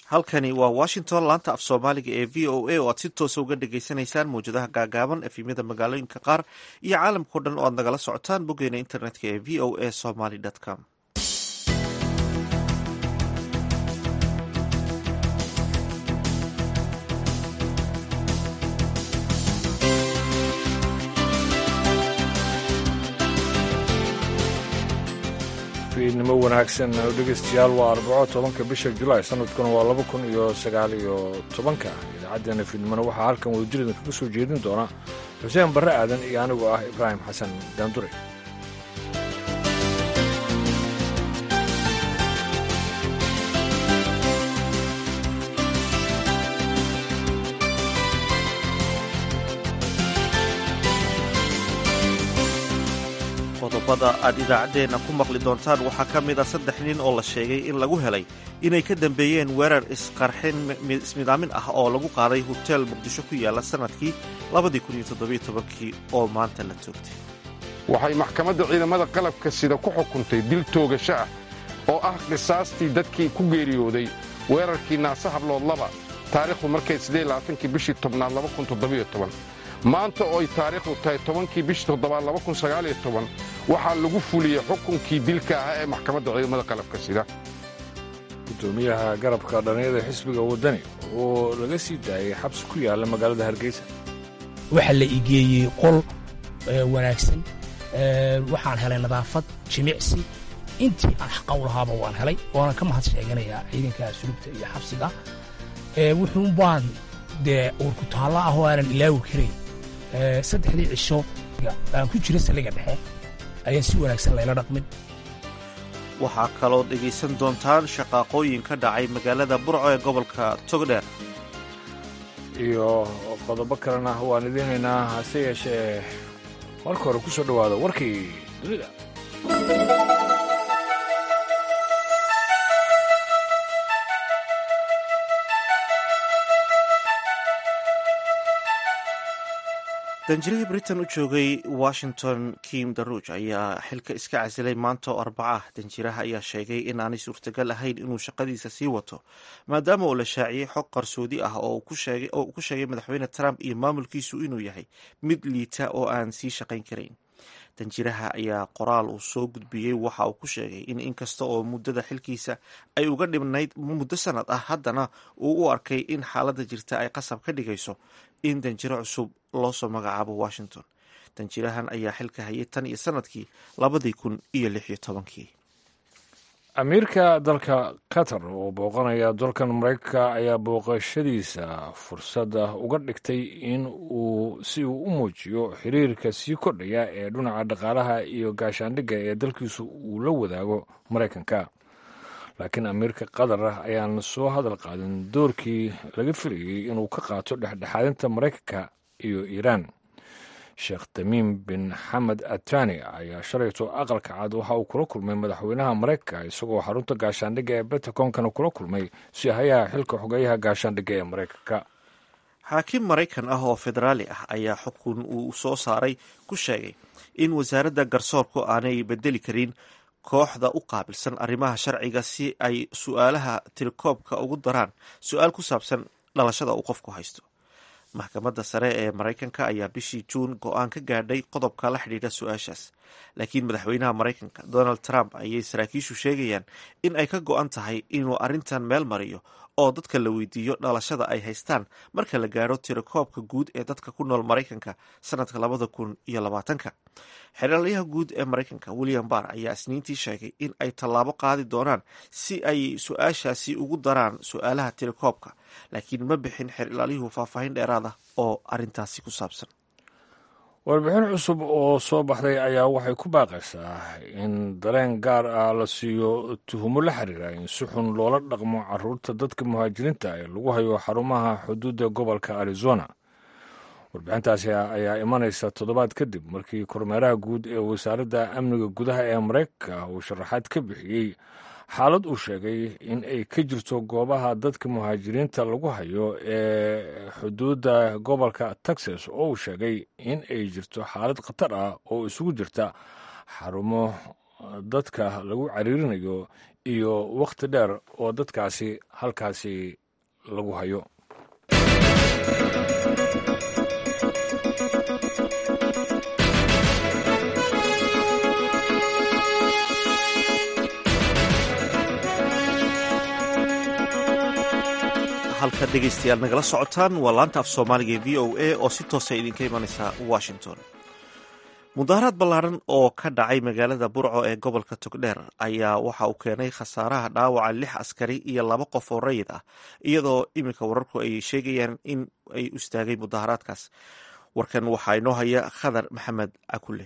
halkani waa washington laanta af soomaaliga ee v o a oo aad si toosa uga dhagaysanaysaan mawjadaha gaagaaban efimyada magaalooyinka qaar iyo caalamkao dhan oo aad nagala socotaan boggeena internetka ee v o a somaly com fiidnimo wanaagsan dhegeystayaal waa arbaco tobanka bisha julaay sanadkuna waa laba kun iyo sagaal iyo tobanka idaacaddeenna fiidnimona waxaa halkan wadajirida kaga soo jeedin doona xuseen barre aadan iyo anigoo ah ibraahim xasan daandure qodobada aad idaacaddeenna ku maqli doontaan waxaa ka mid a saddex nin oo la sheegay in lagu helay inay ka dambeeyeen weerar isqarxin ismidaamin ah oo lagu qaaday hoteel muqdisho ku yaalla sannadkii kii oo maanta la toogtay waxay maxkamadda ciidamada qalabka sida ku xukuntay dil toogasho ah oo ah qisaastii dadkii ku geeriyooday weerarkii naase habloodlaba taariikhdu markay kii bishii tobnaad maanta oo ay taariikhdu tahay tobankii bishii toddobaad waxaa lagu fuliyey xukunkii dilka ahaa ee maxkamadda ciidamada qalabka sida gudoomiyaha garabka dhallinyada xisbiga waddani oo laga sii daayay xabsi ku yaalla magaalada hargeysa waxaa la igeeyey qol wanaagsan waxaan helay nadaafad jimicsi intii aan xaqaw lahaaba waan helay waana ka mahad sheeganayaa ciidanka sulubta iyo xabsiga wuxuun baan dee uurkutaalla ah oo aanan ilaawi karayn saddexdii cisho aan ku jira saliga dhexe ayaan si wanaagsan layla dhaqmin waxaa kaloo dhegaysan doontaan shaqaaqooyin ka dhacay magaalada burco ee gobolka togdheer iyo qodobo kalena waan idiinaynaa hase yeeshee marka hore ku soo dhowaada warkii dunida danjirihii britain u joogay washington kim daruuj ayaa xilka iska casilay maanta oo arbaca ah danjiraha ayaa sheegay in aanay suurtagal ahayn inuu shaqadiisa sii wato maadaama uu la shaaciyey xog qarsoodi ah oo uu ku sheegay madaxweyne trump iyo maamulkiisu inuu yahay mid liita oo aan sii shaqayn karayn danjiraha ayaa qoraal uu soo gudbiyey waxa uu ku sheegay in inkasta oo muddada xilkiisa ay uga dhibnayd muddo sanad ah haddana uu u arkay in xaaladda jirta ay qasab ka dhigayso in danjiro cusub loo soo magacaabo washington danjirahan ayaa xilka hayay tan iyo sanadkii labadii kun iyo lix iyo tobankii amiirka dalka qatar oo booqanaya dalkan maraykanka ayaa booqashadiisa fursadda uga dhigtay in uu si uu u muujiyo xiriirka sii kordhaya ee dhinaca dhaqaalaha iyo gaashaandhigga ee dalkiisu uu la wadaago maraykanka laakiin amiirka qatar ah ayaan soo hadal qaadin doorkii laga filayey inuu ka qaato dhexdhexaadinta maraykanka iyo iiraan sheekh tamiim bin xamed atani ayaa shalayto aqalka cad waxa uu kula kulmay madaxweynaha maraykanka isagoo xarunta gaashaandhigga ee bentaconkana kula kulmay si hayaha xilka xogeeyaha gaashaandhigga ee maraykanka xaakim maraykan ah oo federaali ah ayaa xukun uu soo saaray ku sheegay in wasaaradda garsoorku aanay bedeli karin kooxda u qaabilsan arrimaha sharciga si ay su-aalaha tirikoobka ugu daraan su-aal ku saabsan dhalashada uu qofku haysto maxkamadda sare ee maraykanka ayaa bishii juun go-aan ka gaadhay qodobka la xidhiidha su-aashaas laakiin madaxweynaha maraykanka donald trump ayay saraakiishu sheegayaan in ay ka go-an tahay inuu arrintan meel mariyo oo dadka la weydiiyo dhalashada ay haystaan marka la gaadho tirakoobka guud ee dadka ku nool maraykanka sanadka labada kun iyo labaatanka xeraalyaha guud ee maraykanka william barr ayaa isniintii sheegay in ay tallaabo qaadi doonaan si ay su-aashaasi ugu daraan su-aalaha tirakoobka laakiin ma bixin xerilaalyuhu faahfaahin dheeraad ah oo arrintaasi ku saabsan warbixin cusub oo soo baxday ayaa waxay ku baaqaysaa in dareen gaar ah la siiyo tuhumo la xiriira in si xun loola dhaqmo caruurta dadka muhaajiriinta ee lagu hayo xarumaha xuduudda gobolka arizona warbixintaasi ayaa imanaysa toddobaad kadib markii kormeeraha guud ee wasaaradda amniga gudaha ee maraykanka uu sharaxaad ka bixiyey xaalad uu sheegay in ay ka jirto goobaha dadka muhaajiriinta lagu hayo ee xuduudda gobolka texas oo uu sheegay in ay jirto xaalad khatar ah oo isugu jirta xarumo dadka lagu cariirinayo iyo wakhti dheer oo dadkaasi halkaasi lagu hayo halka dhegaystayaal nagala socotaan waa laanta af soomaaliga ee v o a oo si toosa idinka imanaysa washington mudaharaad ballaaran oo ka dhacay magaalada burco ee gobolka togdheer ayaa waxa uu keenay khasaaraha dhaawaca lix askari iyo laba qof oo rayid ah iyadoo iminka wararku ay sheegayaan in ay istaagay mudaharaadkaas warkan waxaa inoo haya khadar maxamed cakule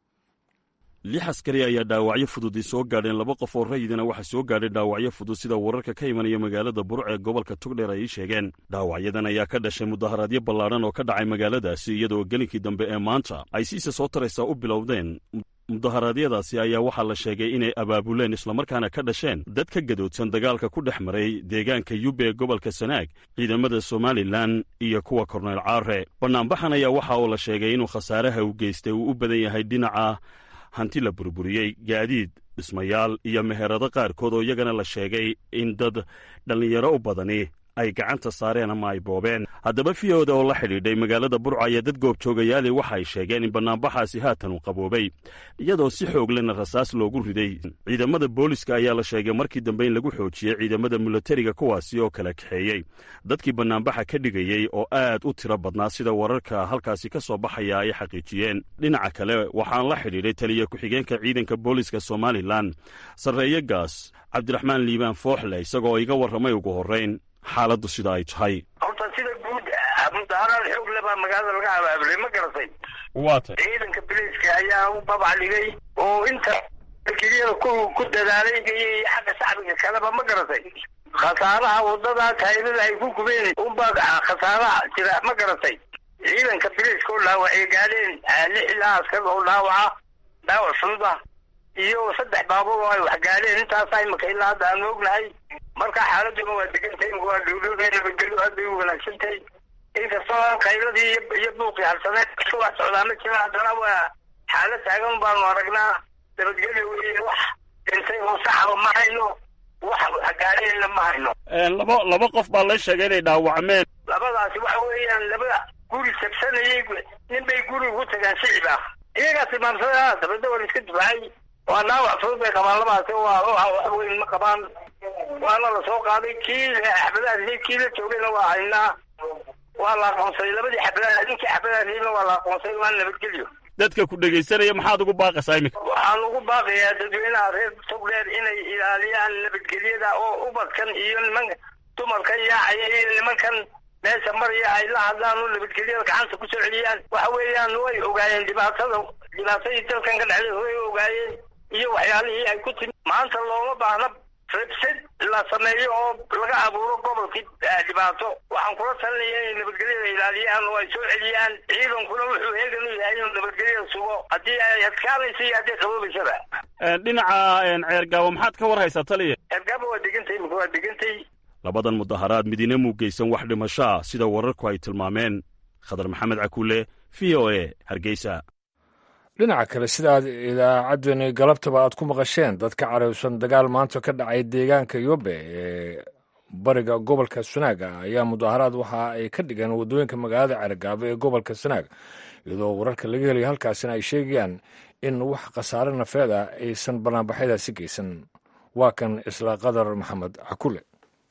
lix askari ayaa dhaawacyo fududi soo gaadheen laba qof oo rayidina waxaa soo gaadhay dhaawacyo fudud sida wararka ka imanaya magaalada burc ee gobolka togdheer ay ii sheegeen dhaawacyadan ayaa ka dhashay mudaharaadyo ballaadhan oo ka dhacay magaaladaasi iyadoo gelinkii dambe ee maanta ay siisa soo taraysaa u bilowdeen mudaharaadyadaasi ayaa waxaa la sheegay inay abaabuleen islamarkaana ka dhasheen dad ka gadoodsan dagaalka ku dhex maray deegaanka yube ee gobolka sanaag ciidamada somalilan iyo kuwa korneyl caare bannaanbaxan ayaa waxa uu la sheegay inuu khasaaraha u geystay uu u badan yahay dhinaca hanti la burburiyey gaadiid dhismayaal iyo meherado qaarkood oo iyagana la sheegay in dad dhallinyaro u badani ay gacanta saareen ama ay boobeen haddaba fiyoda oo la xidhiidhay magaalada burco ayaa dad goobjoogayaali waxa ay sheegeen in bannaanbaxaasi haatan uu qaboobay iyadoo si xoog lena rasaas loogu riday ciidamada booliska ayaa la sheegay markii dambe in lagu xoojiyey ciidamada milatariga kuwaasi oo kala kaxeeyey dadkii bannaanbaxa ka dhigayey oo aad u tiro badnaa sida wararka halkaasi ka soo baxaya ay xaqiijiyeen dhinaca kale waxaan la xidhiidhay taliya ku-xigeenka ciidanka booliska somalilan sarreeye gaas cabdiraxmaan liibaan fooxle isagoo iga warramay ugu horrayn xaaladdu sida ay tahay horta sida guud mudaharaad xoog le baa magaalada laga abaabulay ma garatay waata ciidanka biliiska ayaa u babacdhigay oo inta keliyada ku ku dadaalay iyo xagga shacbiga kaleba ma garatay khasaaraha wadada taayirada ay ku gubeen unbaa khasaaraha jira ma garatay ciidanka biliiska oo dhaawacay gaadheen lix ilaa askar oo dhaawaca dhaawac fudud ah iyo saddex baabuur oo ay wax gaadheen intaasa imaka ilaa hadda aan ognahay marka xaaladuna waa degantay imaka waa dhowdhowda nabadgelyo aad bay u wanaagsan tahay inkastoo qayladii iyo buuqii harsaneed iska wax socdaa ma jira haddana waa xaalad taagan baanu aragnaa nabadgelyo weeye wax dhintay oo saxaba ma hayno wax gaadheenna ma hayno laba laba qof baa la sheegay inay dhaawacmeen labadaasi waxa weeyaan laba guri sabsanayay nin bay guri ugu tagaan shicib ah iyagaa tilmaamsada dabadda waa la iska difaacay waa dhaawac fudud bay qabaan labadaasi waa wax weyn ma qabaan waana la soo qaaday kii xabadaha kii la joogayna waa haynaa waa la aqoonsaday labadii xabadaha ninkii xabadaha riibna waa la aqoonsaday waa nabadgelyo dadka ku dhegaysanaya maxaad ugu baaqaysaa iminka waxaan ugu baaqayaa dadweynaha reer togdheer inay ilaaliyaan nabadgelyada oo ubadkan iyo niman dumarkan yaacaya iyo nimankan meesha maraya ay la hadlaan oo nabadgelyada gacanta ku soo celiyaan waxa weeyaan way ogaayeen dhibaatada dhibaatadii dalkan ka dhexday way ogaayeen iyo waxyaalihii ay ku timi maanta looma baahna rabsad la sameeyo oo laga abuuro gobolkii dhibaato waxaan kula talinaya inay nabadgelyada ilaaliyaan oo ay soo celiyaan ciidankuna wuxuu heegan u yahay inuu nabadgelyada sugo haddii ay adkaanaysa iyo haddii qaboobaysaba dhinaca ceergaabo maxaad ka war haysaa taliya ceergaabo waa degantay imika waa degantay labadan mudaharaad midina muu geysan wax dhimasho ah sida wararku ay tilmaameen khadar maxamed cakuule v o a hargeysa dhinaca kale sidaad idaacaddani galabtaba aad ku maqasheen dad ka caraysan dagaal maanta ka dhacay deegaanka yobe ee bariga gobolka sanaaga ayaa mudaharaad waxa ay ka dhigeen waddooyinka magaalada cergaabo ee gobolka sanaag iyadoo wararka laga helaya halkaasina ay sheegayaan in wax khasaare nafeed ah aysan banaanbaxyadaasi geysan waa kan isla qadar maxamed cakule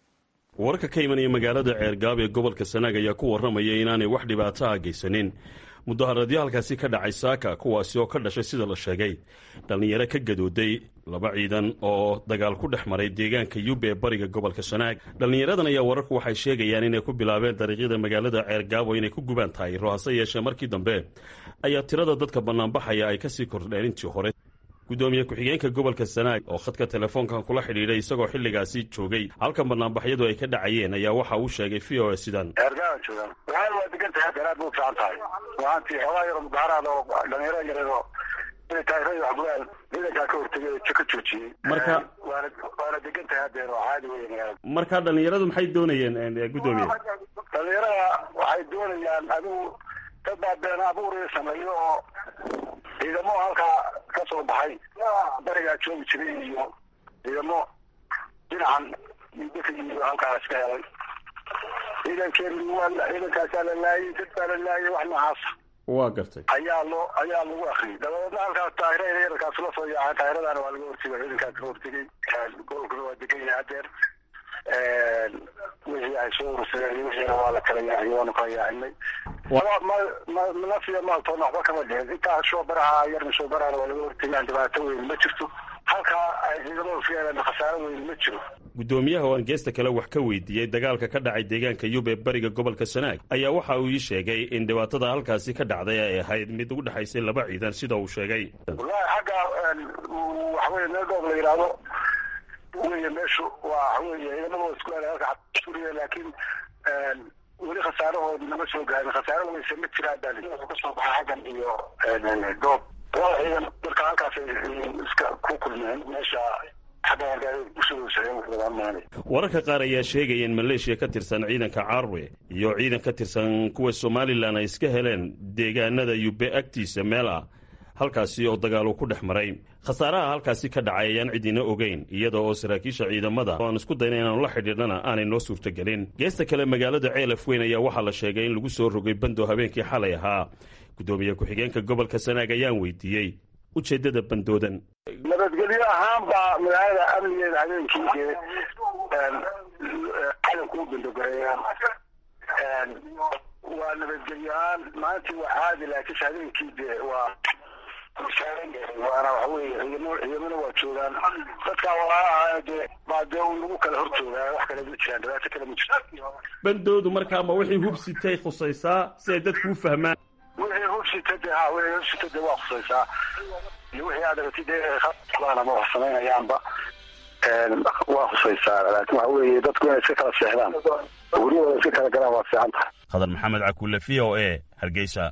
wararka ka imanaya magaalada ceergaab ee gobolka sanaag ayaa ku warramaya inaanay wax dhibaato ah geysanin mudaharaadyo halkaasi ka dhacay saaka kuwaasi oo ka dhashay sida la sheegay dhallinyaro ka gadooday laba ciidan oo dagaal ku dhex maray deegaanka yube ee bariga gobolka sanaag dhallinyaradan ayaa wararku waxay sheegayaan inay ku bilaabeen dariiqyada magaalada ceergaabo inay ku gubaan taayiro hase yeeshee markii dambe ayaa tirada dadka bannaanbaxaya ay kasii kordheen intii hore guddoomiye ku-xigeenka gobolka sanaag oo khadka telefoonkan kula xidhiidhay isagoo xilligaasi joogay halkan banaanbaxyadu ay ka dhacayeen ayaa waxa uu sheegay v o a sidan eergaaa joogaan waxaana waa degan tahay daraad bu fiican tahay waaantii xoogaa yaro mudaharaad oo dhalinyaro yareedo inay taayirada wax gubaan ciidankaa ka hortegay oo ka joojiyey marka waana waana degan tahay haddeer oo caadi wey magaalada marka dhallinyaradu maxay doonayeen guddoomiye dhalinyarada waxay doonayaan adigu dad baa been abuuri sameeyo oo ciidamo halkaa ka soo baxay barigaa joogi jiray iyo ciidamo dhinacan daka yimid halkaas ka helay ciidankeenu waa ciidankaasaa la laayay dad baa la laayay wax noocaasa waa gartay ayaa loo ayaa lagu akriyay dabadeedna halkaas taahirada yararkaas la soo yaacay taahiradaana waa laga hortegay ciidankaas ka hortegay gobolkuna waa degan yahay hadeer wixii ay soo urursadeen wixiina waa la kala yaaciyay waanu kala yaacinay nafiya maaltoona waxba kama dhicin intaa shoobaraha yarna shoobarahana waa laga hortegay aan dhibaato weyn ma jirto halkaa ay ciidamadu fiyeeleen khasaaro weyn ma jiro guddoomiyaha oo aan geesta kale wax ka weydiiyey dagaalka ka dhacay deegaanka yub ee bariga gobolka sanaag ayaa waxa uu ii sheegay in dhibaatada halkaasi ka dhacday ay ahayd mid u dhexaysay laba ciidan sida uu sheegay wallahi xagga waxaweye meel doob la yidhaahdo wey meeshu waa waxaweye ciidamada isku halka suriya laakiin weli khasaarahoodi nama soo gaarin khasaaro weyse ma jiraan baa kasoo baxay xaggan iyo doob laba ciidan marka halkaas iska ku kulmeen meesha wararka qaar ayaa sheegaya in maleeshiya ka tirsan ciidanka carwe iyo ciidan ka tirsan kuwa somalilan ay iska heleen deegaanada yube agtiisa meel ah halkaasi oo dagaalu ku dhex maray khasaaraha halkaasi ka dhacay ayaan cidina ogeyn iyada oo saraakiisha ciidamada oo aan isku dayna inaanu la xidhiidhana aanay noo suurtagelin geesta kale magaalada ceelaf weyn ayaa waxaa la sheegay in lagu soo rogay bandow habeenkii xalay ahaa guddoomiye ku-xigeenka gobolka sanaag ayaan weydiiyey ujeeddada bandoodan nabadgelyo ahaan baa magaalada amnigeeda habeenkii dee calanku u bandogareeyaan waa nabadgelyo ahaan maalintii waa caadi laakiinse habeenkii dee waa waana waxa weye ciidamo ciidamona waa joogaan dadkaa walaalaha dee baa dee un lagu kala hor joogaa wax kale ma jiraan dhibaato kale ma jirto bandoodu markaa ma wixii hubsitay khusaysaa si ay dadku u fahmaan wixii hubsita de ha wixii hubsita de waa khusaysaa iyo wixii aad aragtid ama wax samaynayaanba waa khusaysaa laakiin waxa weeye dadku inay iska kala seexdaan guryahooda iska kala galaan waa fiican tahay khadar maxamed cakuule v o e hargeysa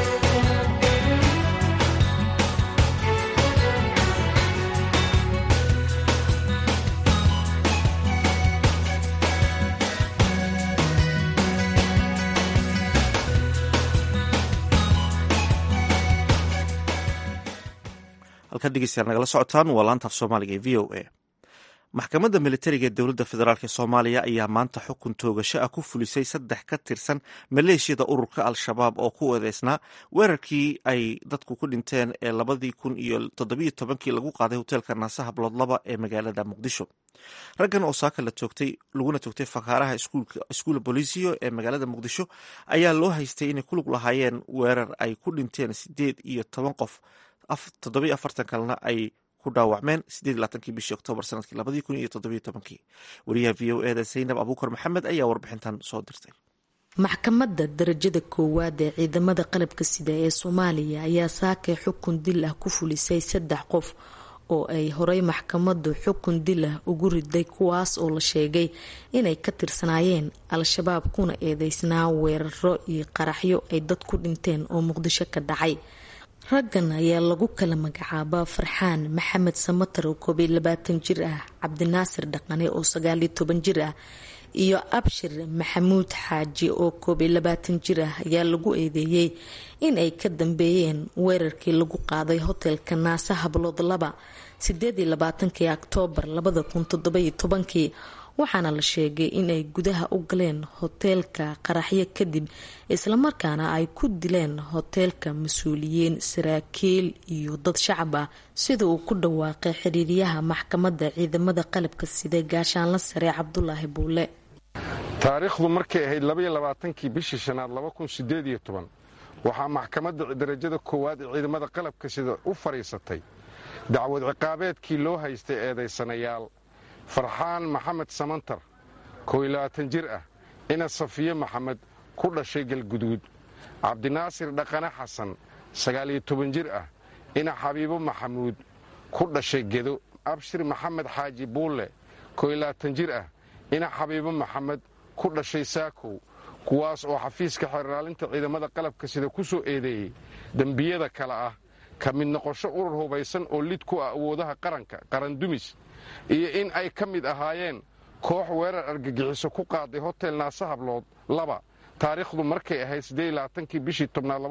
halkan dhegeystayaal nagala socotaan waa laanta af soomaaliga ee v o a maxkamadda militariga ee dowladda federaalk ee soomaaliya ayaa maanta xukun toogasho ah ku fulisay saddex ka tirsan maleeshiyada ururka al-shabaab oo ku eedeysnaa weerarkii ay dadku ku dhinteen ee labadii kun iyo toddobiyo tobankii lagu qaaday hoteelka naasaha bloodlaba ee magaalada muqdisho raggan oo saaka la toogtay laguna toogtay fakaaraha iskuula bolisiyo ee magaalada muqdisho ayaa loo haystay inay ku lug lahaayeen weerar ay ku dhinteen sideed iyo toban qof toddobiyo afartan kalena ay ku dhaawacmeen sideed iyo labaatankii bishii oktoobar sanadkii labadii kun iyo toddobiyo tobankii wariyaha v o eda zaynab abuukar maxamed ayaa warbixintan soo dirtay maxkamadda darajada koowaad ee ciidamada qalabka sida ee soomaaliya ayaa saakay xukun dil ah ku fulisay saddex qof oo ay horey maxkamaddu xukun dil ah ugu riday kuwaas oo la sheegay inay ka tirsanaayeen al-shabaab kuna eedeysnaa weeraro iyo qaraxyo ay dad ku dhinteen oo muqdisho ka dhacay raggan ayaa lagu kala magacaabaa farxaan maxamed samatar oo koob iyo labaatan jir ah cabdinaasir dhaqane oo sagaal iyo toban jir ah iyo abshir maxamuud xaaji oo koob iyo labaatan jir ah ayaa lagu eedeeyey in ay ka dambeeyeen weerarkii lagu qaaday hotelka naasa hablood laba sideed iyo labaatankii oktoobar labada kun toddobayo tobankii waxaana la sheegay inay gudaha u galeen hoteelka qaraxyo kadib islamarkaana ay ku dileen hoteelka mas-uuliyiin saraakiil iyo dad shacab ah sida uu ku dhawaaqay xiriiryaha maxkamadda ciidamada qalabka sida gaashaanla sare cabdulaahi buule taariikhdu markay ahayd labaiyo labaatankii bishii shanaad laba kun sideed iyo toban waxaa maxkamadda darajada koowaad ee ciidamada qalabka sida u fadhiisatay dacwad ciqaabeedkii loo haystay eedaysanayaal farxaan maxamed samantar koo iyo labaatan jir ah ina safiye maxamed ku dhashay galguduud cabdinaasir dhaqane xasan sagaal iyo toban jir ah ina xabiibo maxamuud ku dhashay gedo abshir maxamed xaaji buulle koo iyo labaatan jir ah ina xabiibo maxamed ku dhashay saakow kuwaas oo xafiiska xeerlaalinta ciidamada qalabka sida ku soo eedeeyey dembiyada kale ah ka mid noqosho urur hubaysan oo lid ku ah awoodaha qaranka qarandumis iyo in ay ka mid ahaayeen koox weerar argagixiso ku qaaday hotel naase hablood laba taariikhdu markay ahayd siddeedlabaatankii bishii tobnaad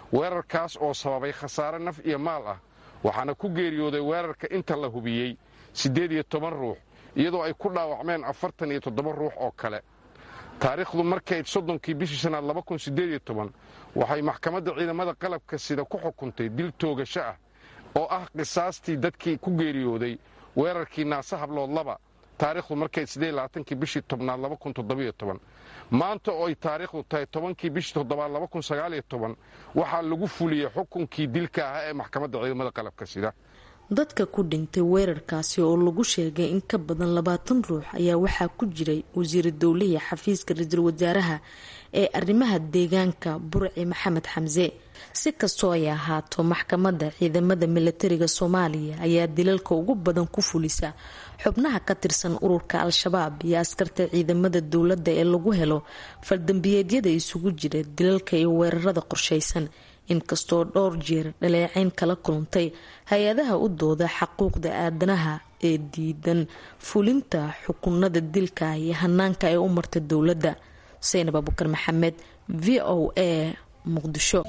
weerarkaas oo sababay khasaare naf iyo maal ah waxaana ku geeriyooday weerarka inta la hubiyey siddeed iyo toban ruux iyadoo ay ku dhaawacmeen afartan iyo toddoba ruux oo kale taariikhdu markay soddonkii bishii shanaad laba kun siddeed iyo toban waxay maxkamadda ciidamada qalabka sida ku xukuntay dil toogasho ah oo ah qisaastii dadkii ku geeriyooday weerarkii naase hablood laba taariikhdu markay siddeed labaatankii bishii tobnaad laba kun toddobiyo toban maanta oo ay taariikhdu tahay tobankii bishii toddobaad laba kun sagaaliyo toban waxaa lagu fuliyey xukunkii dilka ahaa ee maxkamadda ciidamada qalabka sida dadka ku dhintay weerarkaasi oo lagu sheegay in ka badan labaatan ruux ayaa waxaa ku jiray wasiira dowlihii xafiiska ra-iisul wasaaraha ee arrimaha deegaanka burci maxamed xamse si kastoo ay ahaato maxkamadda ciidamada milatariga soomaaliya ayaa dilalka ugu badan ku fulisa xubnaha ka tirsan ururka al-shabaab iyo askarta ciidamada dowladda ee lagu helo faldambiyeedyada isugu jira dilalka iyo weerarada qorshaysan inkastoo dhowr jeer dhaleecayn kala kulantay hay-adaha u dooda xaquuqda aadanaha ee diidan fulinta xukunada dilka iyo hanaanka ay u marta dowladda saynab abukar maxamed v o a muqdisho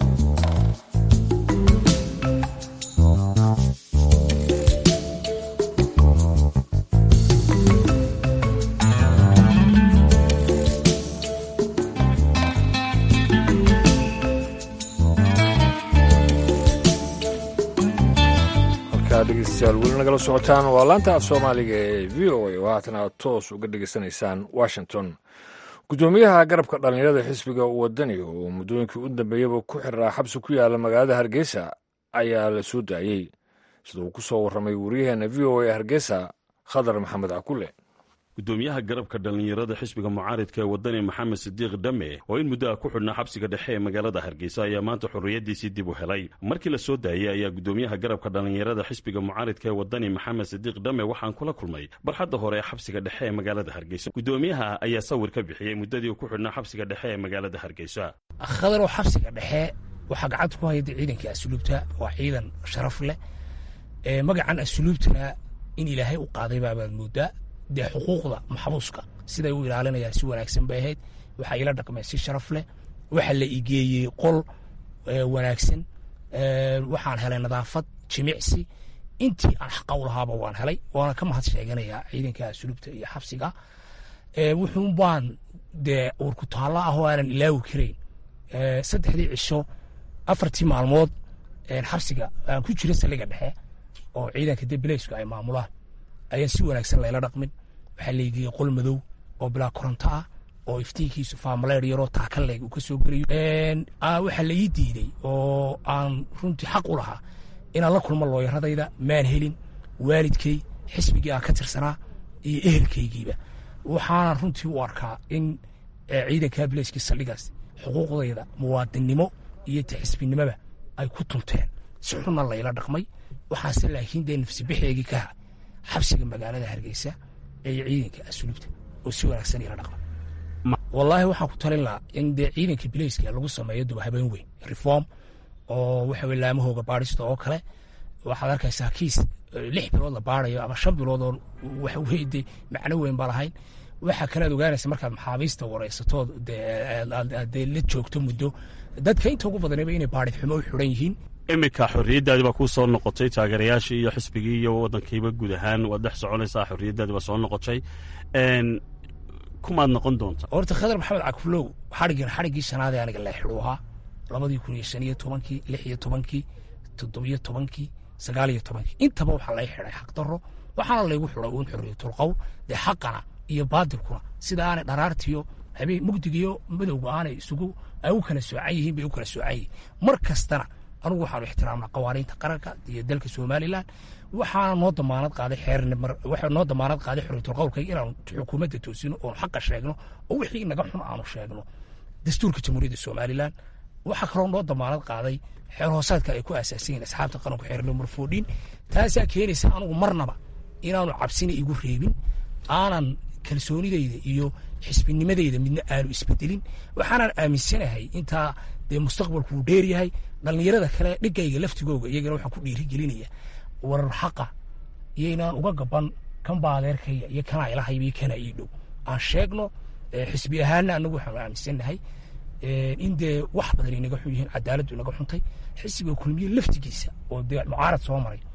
dhegeystayaal weli nagala socotaan waa laanta af soomaaliga ee v o a oo haatan aad toos uga dhegeysanaysaan washington guddoomiyaha garabka dhallinyarada xisbiga wadani oo muddooyinkii u dambeeyaba ku xiraa xabsi ku yaala magaalada hargeysa ayaa la soo daayey sida uu ku soo warramay wariyaheena v o a ee hargeysa khadar maxamed cakule gudoomiyaha garabka dhallinyarada xisbiga mucaaridka ee wadani maxamed sidiiq dhame oo in muddo ah ku xidhnaa xabsiga dhexe ee magaalada hargeysa ayaa maanta xorriyaddiisii dib u helay markii la soo daayey ayaa gudoomiyaha garabka dhallinyarada xisbiga mucaaridka ee wadani maxamed sidiiq dhame waxaan kula kulmay barxadda hore ee xabsiga dhexe ee magaalada hargeysa gudoomiyaha ayaa sawir ka bixiyey muddadii uu ku xidhnaa xabsiga dhexe ee magaalada hargeysa khadarow xabsiga dhexe waxaa gacanta ku hayda ciidanka asluubta waa ciidan sharaf leh magacan asluubtana in ilaahay u qaaday baabaad moodaa dee xuquuqda maxbuuska siday u ilaalinayaan si wanaagsan bay ahayd waxaa ila dhaqmeen si sharaf leh waxaa la igeeyey qol wanaagsan waxaan helay nadaafad jimicsi intii aan xaqa u lahaaba waan helay waana ka mahad sheeganayaa ciidanka asluubta iyo xabsiga wuxuun baan dee uurku taallo ah oo aanan ilaawi karayn saddexdii cisho afartii maalmood xabsiga aan ku jira saldhiga dhexe oo ciidanka dee bileysku ay maamulaan ayaan si wanaagsan layla dhaqmin waxaa laygeyey qol madow oo bilaa koronto ah oo iftiinkiisu faamaleer yaroo taakaleeg uu ka soo gelayo waxaa la ii diiday oo aan runtii xaq u lahaa inaan la kulmo looyaradayda maan helin waalidkay xisbigii aan ka tirsanaa iyo ehelkaygiiba waxaanan runtii u arkaa in ciidanka bileyskii saldhigaas xuquuqdayda muwaadinnimo iyo taxisbinimoba ay ku tunteen si xunna layla dhaqmay waxaase laakiin dee nafsi bixeegii ka ha xabsiga magaalada hargeysa ee ciidanka asluubta oo si wanaagsan ila dhaqma wallaahi waxaan ku talin lahaa in dee ciidanka bileyska lagu sameeyo duba habeen weyn reform oo waxa weye laamahooga baadhista oo kale waxaad arkaysaa kiis lix bilood la baadayo ama shan bilood oo waxa weye dee macno weyn ba lahayn waxaa kalead ogaanaysa markaad maxaabiista wareysatood dee la joogto muddo dadka inta ugu badanaba inay baadhid xumo u xiran yihiin iminka xorriyaddaadi baa kuu soo noqotay taageerayaashii iyo xisbigii iyo waddankiiba guud ahaan waad dhex soconaysaa xorriyaddaadi baa soo noqotay kumaad noqon doonta horta khadar maxamed cakulow xadhiggan xadhiggii shanaadee aniga la xidhu ahaa labadii kun iyo shan iyo tobankii lix iyo tobankii toddobiyo tobankii sagaal iyo tobankii intaba waxaa lay xidhay xaq darro waxaana laygu xidhay uun xorriyatul qowl dee xaqana iyo baadilkuna sida aanay dharaartiyo habeen mugdigiyo madowga aanay isugu ay u kala soocan yihiin bay u kala soocan yihiin mar kastana anugu waxaanu ixtiraamnaa qawaaniinta qaranka iyo dalka somalilan waxaana noo damaanad qaaday xeerwaxa noo damaanad qaaday xorriyatul qowlkayga inaanu xukuumadda toosino oonu xaqa sheegno oo wixii naga xun aanu sheegno dastuurka jamhuuriyadda somalilan waxaa kaloo noo damaanad qaaday xeer hoosaadka ay ku aasaasan yihin asxaabta qaranku xeer numar foodhin taasaa keenaysa anugu marnaba inaanu cabsina igu reebin aanan kalsoonidayda iyo xisbinimadayda midna aanu isbedelin waxaanan aaminsanahay intaa dee mustaqbalku uu dheer yahay dhallinyarada kale dhigayga laftigooga iyagana waxaan ku dhiirigelinaya warar xaqa iyo inaan uga gaban kan baadeerkaya iyo kanaa ilahayba iyo kanaa ii dhow aan sheegno xisbi ahaana anagu waxaanu aaminsannahay in dee wax badan inaga xun yihiin cadaaladdu inaga xuntay xisbiga kulmiye laftigiisa oo dee mucaarad soo maray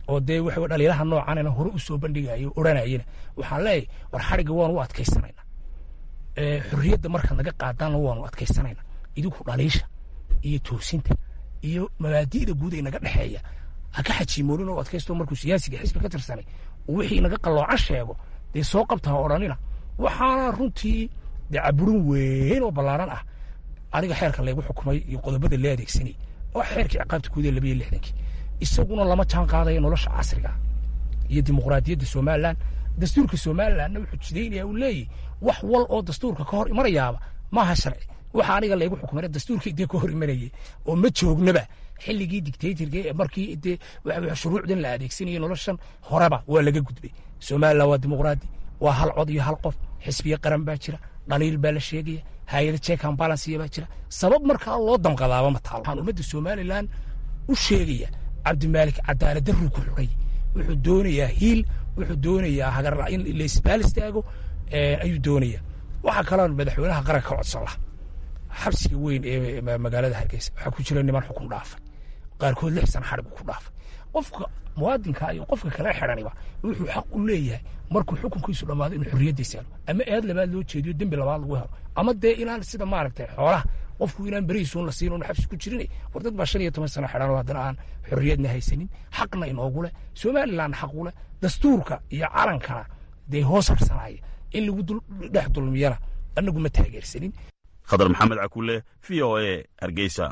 oo dee waxa dhaliilaha noocanina hore u soo bandhigayo odhanayana waxaan leeyahay war xadhigga waanu u adkaysanayna xorriyadda markaad naga qaadaanna waanu adkaysanayna idinku dhaliisha iyo toosinta iyo mabaadi'da guud ee naga dhexeeya ha ka xajiimoonin oo adkaysto markuu siyaasiga xisbi ka tirsanay wixii naga qalloocan sheego dee soo qabta ha odhanina waxaana runtii dee caburin weyn oo ballaaran ah aniga xeerka laygu xukumay iyo qodobada lee adeegsanay oo xeerkii ciqaabta guud ee labayo lixdankii isaguna lama jaan qaadaya nolosha casriga iyo dimuqraadiyadda somalilan dastuurka somalilanna wuxuu jidaynaya uu leeyahy wax wal oo dastuurka ka hor imanayaaba maaha sharci waxa aniga laygu xukumay dastuurkii dee ka hor imanayay oo ma joognaba xilligii dictatorka markii dee shuruucdan la adeegsanayay noloshan horeba waa laga gudbay somalilan waa dimuqraadi waa hal cod iyo hal qof xisbiye qaran baa jira dhaliil baa la sheegaya hay-ada check and balance baa jira sabab markaa loo damqadaaba ma taalo waxaan ummadda somalilan u sheegaya cabdimaalik cadaalad darruu ku xidhay wuxuu doonayaa hiil wuxuu doonayaa hagar in laisbaal istaago ayuu doonaya waxaa kaloo madaxweynaha qaranka ka codsan laha xabsiga weyn ee magaalada hargeysa waxaa ku jira niman xukun dhaafay qaarkood lix sana xadhigu ku dhaafay qofka muwaadinka iyo qofka kale xidhaniba wuxuu xaq u leeyahay markuu xukunkiisu dhammaado inuu xorriyaddiisa helo ama eed labaad loo jeediyo dembi labaad lagu helo ama dee inaan sida maaragtay xoolaha qofku inaan berihiisuun la siin oon xabsi ku jirin war dad baa shan iyo toban sano xidhan oo haddana aan xorriyadna haysanin xaqna inoogu leh somalilandna xaq u leh dastuurka iyo calankana dee hoos harsanaya in lagu dhex dulmiyana anagu ma taageersanin khadar maxamed cakulle v o e hargeysa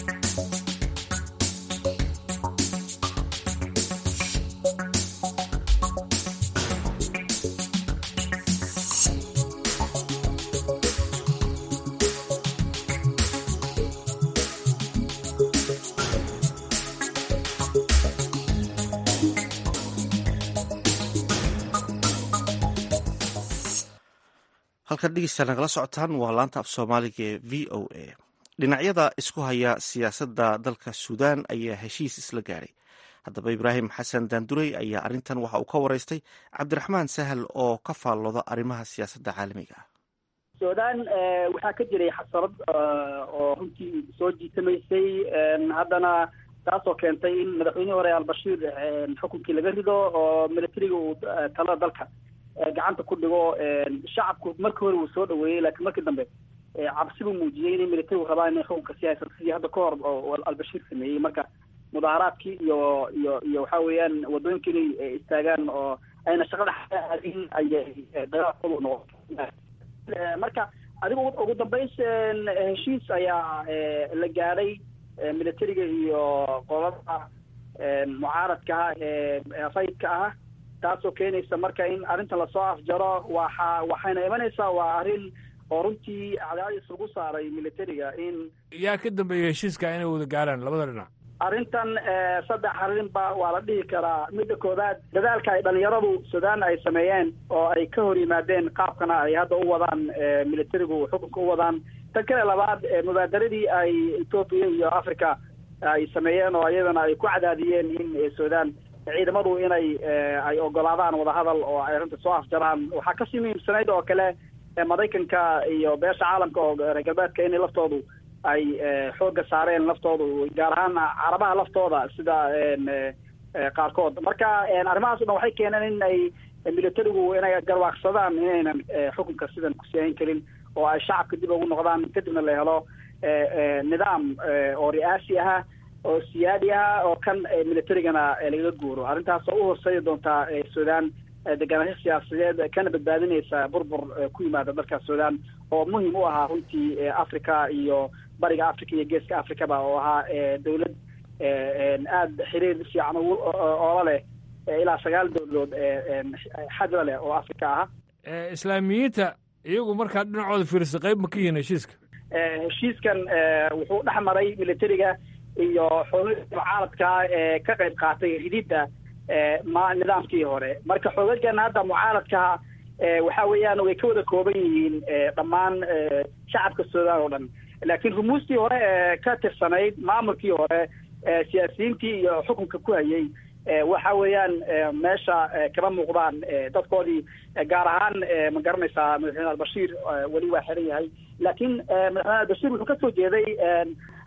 halkan dhegeysta nagala socotaan waa laanta af soomaaliga ee v o a dhinacyada isku haya siyaasadda dalka suudaan ayaa heshiis isla gaadhay haddaba ibraahim xasan daandurey ayaa arrintan waxa uu ka waraystay cabdiraxmaan sahal oo ka faallooda arrimaha siyaasadda caalamiga ah suudaan waxaa ka jiray xasarad oo runtii soo jiitamaysay haddana taasoo keentay in madaxweynihii hore albashiir xukunkii laga rido oo militariga uu talada dalka gacanta ku dhigo shacabku markii hore wuu soo dhaweeyey laakiin markii dambe cabsi buu muujiyey inay militarigu rabaan inay xukunka sii haysato sidii hadda ka hor oo albashiir sameeyey marka mudaaharaadkii iyo iyo iyo waxa weeyaan wadooyinka inay istaagaan oo ayna shaqada aadin ayay dagaalkoodu noqotay marka adigu ugu dambays heshiis ayaa la gaadhay militariga iyo qolada mucaaradka ah ee rayidka ah taasoo keenaysa marka in arrintan lasoo afjaro waxa waxayna imanaysaa waa arrin oo runtii cadaadis lagu saaray militariga in yaa ka dambeeyey heshiiska inay wada gaaraan labada dhinac arrintan saddex arrinba waa la dhihi karaa midda koowaad dadaalka ay dhalinyaradu suudaan ay sameeyeen oo ay ka hor yimaadeen qaabkana ay hadda u wadaan militarigu xukunka u wadaan tan kale labaad mubaadaradii ay etoobiya iyo africa ay sameeyeen oo iyadana ay ku cadaadiyeen in suudaan ciidamadu inay ay ogolaadaan wadahadal oo ay arrinta soo afjaraan waxaa kasii muhiimsanayd oo kale maraykanka iyo beesha caalamka oo reer galbeedka inay laftoodu ay xoogga saareen laftoodu gaar ahaan carabaha laftooda sida qaarkood marka arrimahaas o dhan waxay keeneen in ay militarigu inay garwaaqsadaan inaynan xukunka sidan ku siyayn karin oo ay shacabka dib ugu noqdaan kadibna la helo nidaam oo ri'aasi aha oo siyaadi ah oo kan militarigana lagaga guuro arrintaas oo u horseedi doontaa suudaan deganaansho siyaasadeed kana badbaadinaysa burbur ku yimaada dalka suudaan oo muhim u ahaa runtii africa iyo bariga africa iyo geeska africaba oo ahaa dawlad aada xiriir fiican oola leh ilaa sagaal dowladood xadla leh oo africa aha islaamiyiinta iyagu markaa dhinacooda fiirsa qayb ma ka yihiin heshiiska heshiiskan wuxuu dhex maray militariga iyo xoogagii mucaaradka ee ka qayb qaatay rididda ma nidaamkii hore marka xoogagana hadda mucaaradkaha waxa weeyaan way ka wada kooban yihiin dhammaan shacabka suudaan oo dhan laakiin rumuustii hore ee ka tirsanayd maamulkii hore siyaasiyiintii iyo xukunka ku hayay waxa weeyaan meesha kama muuqdaan dadkoodii gaar ahaan ma garanaysaa madaxweyne albashiir weli waa xiran yahay laakiin madaxweyne albashiir wuxuu kasoo jeeday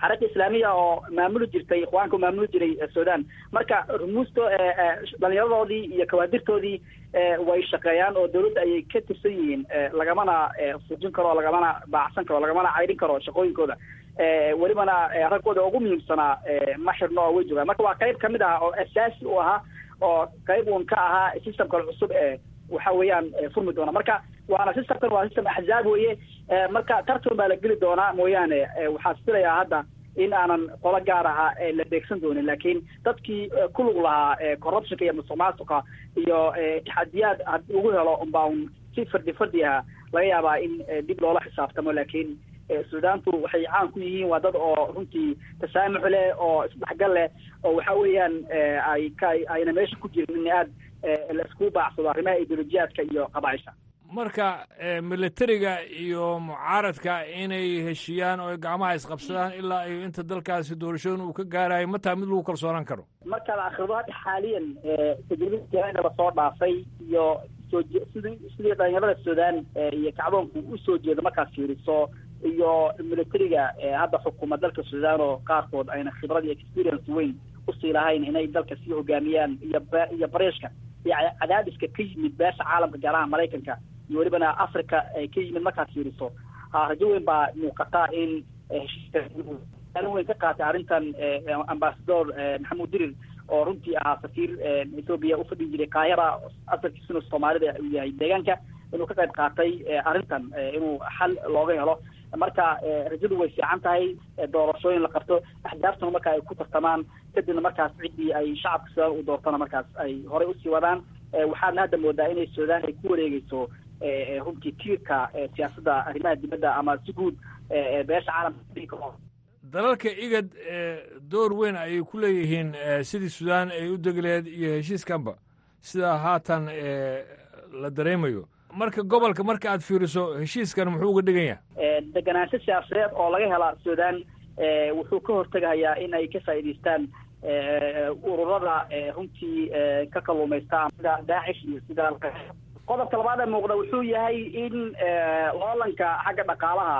xarakta islaamiya oo maamuli jirtay ikhwaanka maamuli jiray sudan marka rumuusto dhalinyaradoodii iyo kawaadirtoodii way shaqeeyaan oo dawladda ayay ka tirsan yihiin lagamana fujin karo lagamana baacsan karo lagamana caydhin karo shaqooyinkooda welibana raggooda ugu muhiimsanaa ma xirno oo way joogaan marka waa qayb kamid ah oo asaasi u ahaa oo qayb uun ka ahaa systemka cusub ee waxa weeyaan furmi doona marka waana systemkan waa system axzaab weye marka tartan baa la geli doonaa mooyaane waxaa filayaa hadda in aanan qolo gaar aha la beegsan doonin laakiin dadkii ku lug lahaa corruptionka iyo musuq maasuqa iyo taxadiyaad haddii ugu helo unbaa un si fardi fardi aha laga yaabaa in dib loola xisaabtamo laakiin suudaantu waxay caan ku yihiin waa dad oo runtii tasaamux leh oo isdhexgal leh oo waxa weeyaan ay ka ayna meesha ku jirin in aad la iskugu baacsado arrimaha ideolojiyaadka iyo qabaaisha marka militariga iyo mucaaradka inay heshiiyaan oo gacmaha isqabsadaan ilaa iyo inta dalkaasi doorashooyin uu ka gaarayo mataa mid lagu kalsoonaan karo marka la akhrido hadda xaaliyan tajribada lasoo dhaafay iyo soo sidii sidii dhalinyarada suudaan iyo kacdoonku usoo jeedo markaad fiiriso iyo militariga hadda xukuma dalka suudaan oo qaarkood ayna khibrad iyo experience weyn usii lahayn inay dalka sii hogaamiyaan iyo iyo bareeshka iyo cadaadiska ka yimid beesha caalamka gaaraha maraykanka iyo welibana africa ay ka yimid markaad fiiriso rajo weyn baa muuqata in heshiiskaalin weyn ka qaatay arrintan ambasador maxamuud dirir oo runtii ahaa safiir ethoobia ufadhi jiray kaahira asalkiisuna soomaalida uu yahay deegaanka inuu ka qayb qaatay arrintan inuu xal looga helo marka rajadu way fiican tahay doorashooyin la qabto axdaabtuna marka ay ku tartamaan kadibna markaas ciddii ay shacabka suudaan u doortana markaas ay horey usii wadaan waxaadna hadda moodaa inay suudaan ay ku wareegeyso runtii tiirka siyaasadda arrimaha dibadda ama si guud beesha caalamka dalalka igad door weyn ayay ku leeyihiin sidii suudaan ay u degleed iyo heshiiskanba sida haatan la dareemayo marka gobolka marka aad fiiriso heshiiskan muxuu uga dhigan yahay deganaansho siyaasadeed oo laga hela suudaan wuxuu ka hortegayaa in ay ka faa'iidaystaan ururada runtii ka kalluumaysta sida daacish iyo sida qodobka labaad ee muuqda wuxuu yahay in loolanka xagga dhaqaalaha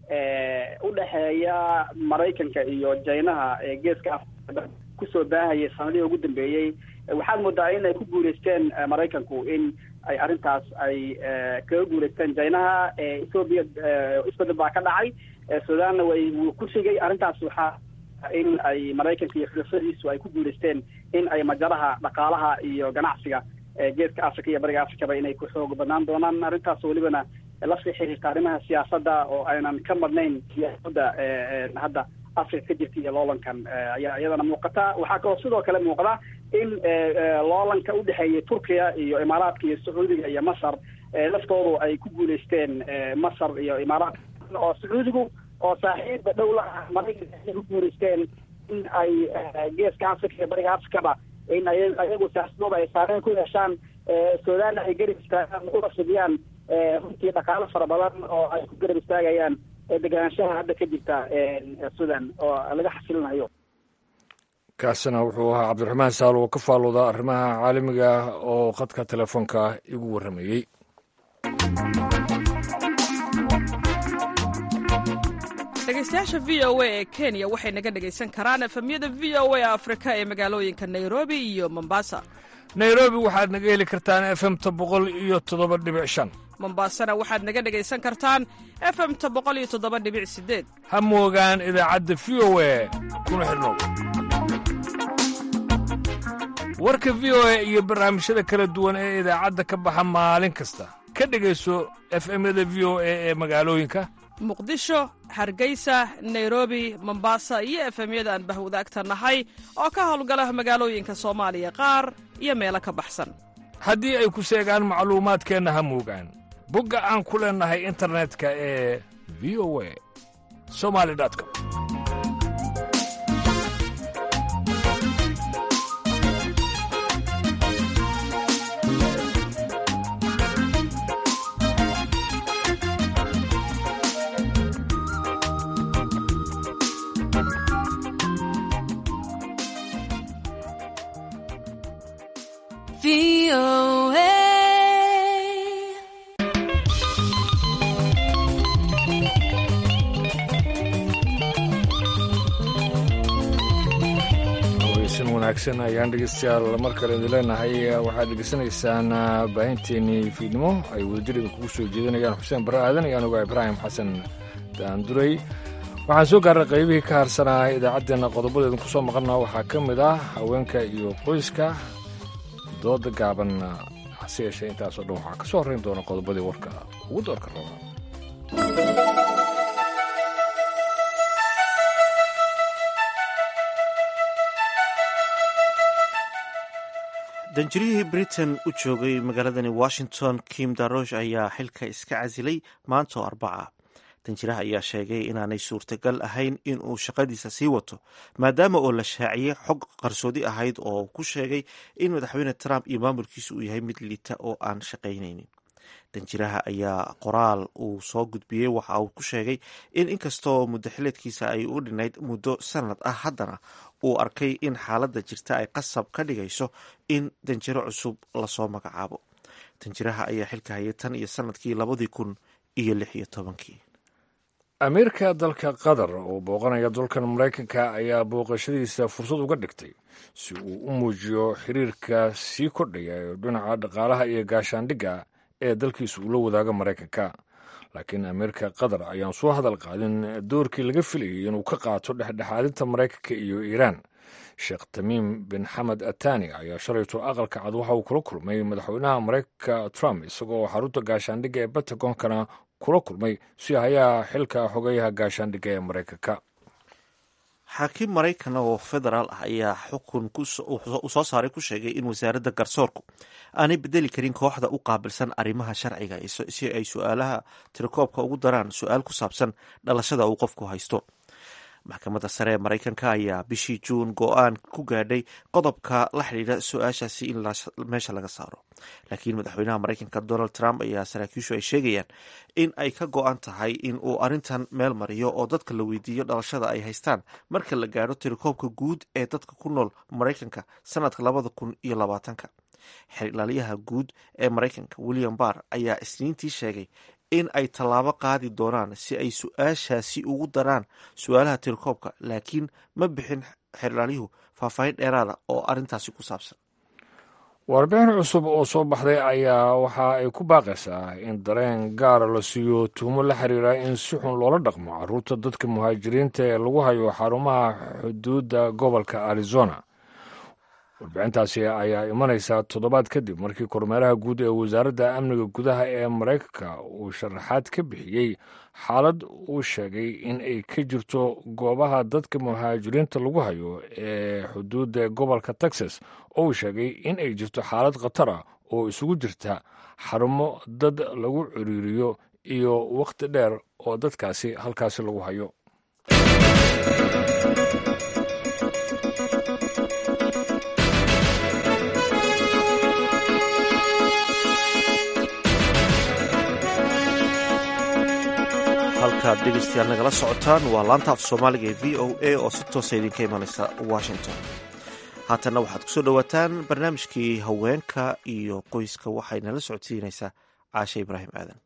u dhexeeya maraykanka iyo jaynaha geeska afrika kusoo baahayay sanadihii ugu dambeeyey waxaad moodaa in ay ku guuleysteen maraykanku in ay arrintaas ay kaga guuleysteen jaynaha ethoobiya isbedel baa ka dhacay suudaanna way wuu ku shigay arrintaas waxaa in ay maraykanka iyo xulafadiisu ay ku guuleysteen in ay majaraha dhaqaalaha iyo ganacsiga geeska africa iyo bariga africaba inay ku xoog badnaan doonaan arrintaas welibana lasii xiriirta arrimaha siyaasadda oo aynan ka madnayn siyaasadda hadda africa ka jirta iyo loolankan ayaa iyadana muuqata waxaa kaloo sidoo kale muuqda in loolanka udhexeeya turkiya iyo imaaraadka iyo sacuudiga iyo masar laftoodu ay ku guuleysteen masar iyo imaaraadka oo sacuudigu oo saaxiibba dhow la ah maraykanka ay ku guuleysteen in ay geeska africa iyo bariga africaba in ay ayagu siyaasadooda ay saareen ku yeeshaan suudaanna ay garab istaagaan una fidiyaan runtii dhaqaalo fara badan oo ay ku garab istaagayaan deganaanshaha hadda ka jirta sudan oo laga xasilinayo kaasina wuxuu ahaa cabdiraxmaan saal oo ka faalooda arrimaha caalamiga oo khadka telefoonka igu warramayey dhegeystayaasha v o a ee kenya waxay naga dhegaysan karaan efemyada v o a afrika ee magaalooyinka nairobi iyo mombasa nairobi waxaad naga heli kartaan efemta boqol iyo toddoba dhibic shan mombasana waxaad naga dhegaysan kartaan efemta boqol iyo toddoba dhibic sideed ha moogaan idaacadda v o a kuna xidhnow warka v o a iyo barnaamijyada kala duwan ee idaacadda ka baxa maalin kasta ka dhegayso efemyada v o a ee magaalooyinka muqdisho hargeysa nairobi mombasa iyo efemyada aan bahwadaagta nahay oo ka howlgala magaalooyinka soomaaliya qaar iyo meelo ka baxsan haddii ay ku seegaan macluumaadkeenna ha moogaan bogga aan ku leennahay internetka ee v o a somali com wanaagsan ayaan dhegeystayaal mar kale idin leenahay waxaad dhegeysanaysaan baahinteenii fiidnimo ay wadajirida kugu soo jeedinayaan xuseen barre aadan iyo anuga ibraahim xasan daanduray waxaan soo gaarnay qaybihii ka harsanaa idaacaddeenna qodobadeedin ku soo maqannaa waxaa ka mid ah haweenka iyo qoyska dooda gaaban hase yeeshee intaasoo dhan waxaa ka soo horrayn doona qodobadii warka ugu doorka raba danjirihii britain u joogay magaaladani washington kim darosh ayaa xilka iska casilay maanta oo arbaca danjiraha ayaa sheegay inaanay suurtagal ahayn in uu shaqadiisa sii wato maadaama oo la shaaciyey xog qarsoodi ahayd oo ku sheegay in madaxweyne trump iyo maamulkiisu uu yahay mid liita oo aan shaqaynaynin danjiraha ayaa qoraal uu soo gudbiyey waxa uu ku sheegay in inkastoo muddo xileedkiisa ay u dhinayd muddo sanad ah haddana uu arkay in xaaladda jirta ay qasab ka dhigayso in danjiro cusub lasoo magacaabo danjiraha ayaa xilka hayay tan iyo sanadkii labadii kun iyo lix iyo tobankii amiirka dalka qatar oo booqanaya dalkan maraykanka ayaa booqashadiisa fursad uga dhigtay si uu u muujiyo xiriirka sii kordhaya ee dhinaca dhaqaalaha iyo gaashaandhigga ee dalkiisa uu la wadaaga maraykanka laakiin amiirka qatar ayaan soo hadal qaadin doorkii laga filayay inuu ka qaato dhexdhexaadinta maraykanka iyo iiraan sheekh tamiim bin xamed atani ayaa shalayto aqalka cad waxa uu kula kulmay madaxweynaha maraykanka trump isagoo xarunta gaashaandhigga ee batagonkana kula kulmay si hayaa xilka xogayaha gaashaandhigga ee maraykanka xaakiim maraykan oo federaal ah ayaa xukun u soo saaray ku sheegay in wasaaradda garsoorku aanay bedeli karin kooxda u qaabilsan arrimaha sharciga si ay su-aalaha tirakoobka ugu daraan su-aal ku saabsan dhalashada uu qofku haysto maxkamadda sare ee maraykanka ayaa bishii juun go-aan ku gaadhay qodobka la xidhiidha su-aashaasi in meesha laga saaro laakiin madaxweynaha maraykanka donald trump ayaa saraakiishu ay sheegayaan in ay ka go-an tahay in uu arrintan meel mariyo oo dadka la weydiiyo dhalashada ay haystaan marka la gaadho tirakoobka guud ee dadka ku nool maraykanka sanadka labada kun iyo labaatanka xer ilaaliyaha guud ee maraykanka william barr ayaa isniintii sheegay in ay tallaabo qaadi doonaan si ay su-aashaasi ugu daraan su-aalaha tirakoobka laakiin ma bixin xerlaalyuhu faahfaahin dheeraada oo arrintaasi ku saabsan warbixin cusub oo soo baxday ayaa waxa ay ku baaqaysaa in dareen gaara la siiyo tuumo la xiriira in si xun loola dhaqmo caruurta dadka muhaajiriinta ee lagu hayo xarumaha xuduudda gobolka arizona warbixintaasi ayaa imanaysaa toddobaad kadib markii kormeeraha guud ee wasaaradda amniga gudaha ee maraykanka uu sharaxaad ka bixiyey xaalad uu sheegay in ay ka jirto goobaha dadka muhaajiriinta lagu hayo ee xuduudda gobolka texas oo uu sheegay in ay jirto xaalad khatar ah oo isugu jirta xarumo dad lagu ciriiriyo iyo wakhti dheer oo dadkaasi halkaasi lagu hayo halkaad dhegeystayaal nagala socotaan waa laanta af soomaaliga ee v o a oo si toosa idinka imanaysa washington haatanna waxaad kusoo dhowaataan barnaamijkii haweenka iyo qoyska waxayna la socodsiinaysaa caashe ibraahim aadan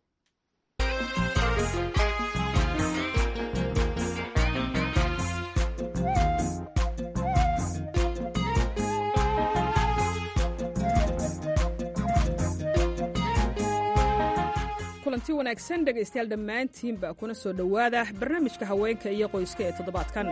kulanti wanaagsan dhegaystayaal dhammaantiinba kuna soo dhowaada barnaamijka haweenka iyo qoyska ee toddobaadkan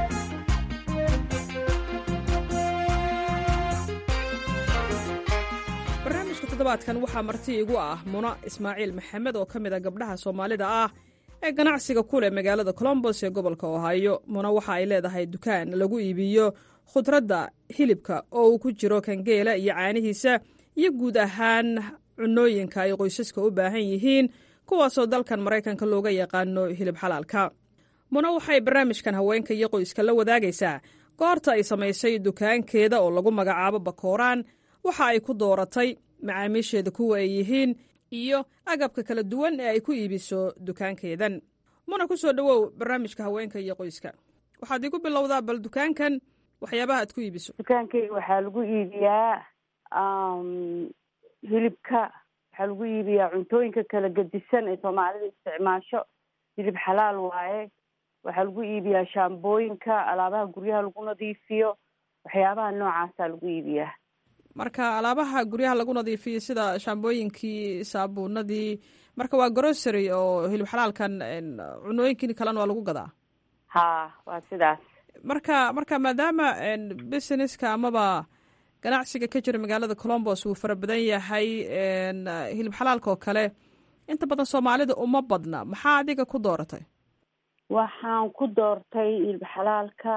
barnaamijka toddobaadkan waxaa marti igu ah muna ismaaciil maxamed oo ka mid a gabdhaha soomaalida ah ee ganacsiga ku leh magaalada colombos ee gobolka ohaayo muna waxa ay leedahay dukaan lagu iibiyo khudradda hilibka oo uu ku jiro kangeela iyo caanihiisa iyo guud ahaan cunooyinka ay qoysaska u baahan yihiin kuwaasoo dalkan maraykanka looga yaqaano hilib xalaalka muna waxay barnaamijkan haweenka iyo qoyska la wadaagaysaa goorta ay samaysay dukaankeeda oo lagu magacaabo bakooraan waxa ay ku dooratay macaamiisheeda kuwa ay yihiin iyo agabka kala duwan ee ay ku iibiso dukaankeedan muna ku soo dhowow barnaamijka haweenka iyo qoyska waxaad igu bilowdaa bal dukaankan waxyaabaha aad ku iibiso dukaankeyga waxaa lagu iibiyaa hilibka waxaa lagu iibiyaa cuntooyinka kala gedisan ee soomaalida isticmaasho hilib xalaal waaye waxaa lagu iibiyaa shaambooyinka alaabaha guryaha lagu nadiifiyo waxyaabaha noocaasaa lagu iibiyaa marka alaabaha guryaha lagu nadiifiyey sida shaambooyinkii saabuunadii marka waa grocery oo hilib xalaalkan cunooyinkii kalena waa lagu gadaa ha waa sidaas marka marka maadaama businesska amaba ganacsiga ka jira magaalada colombos uu fara badan yahay hilib xalaalka oo kale inta badan soomaalida uma badna maxaa adiga ku dooratay waxaan ku doortay hilib xalaalka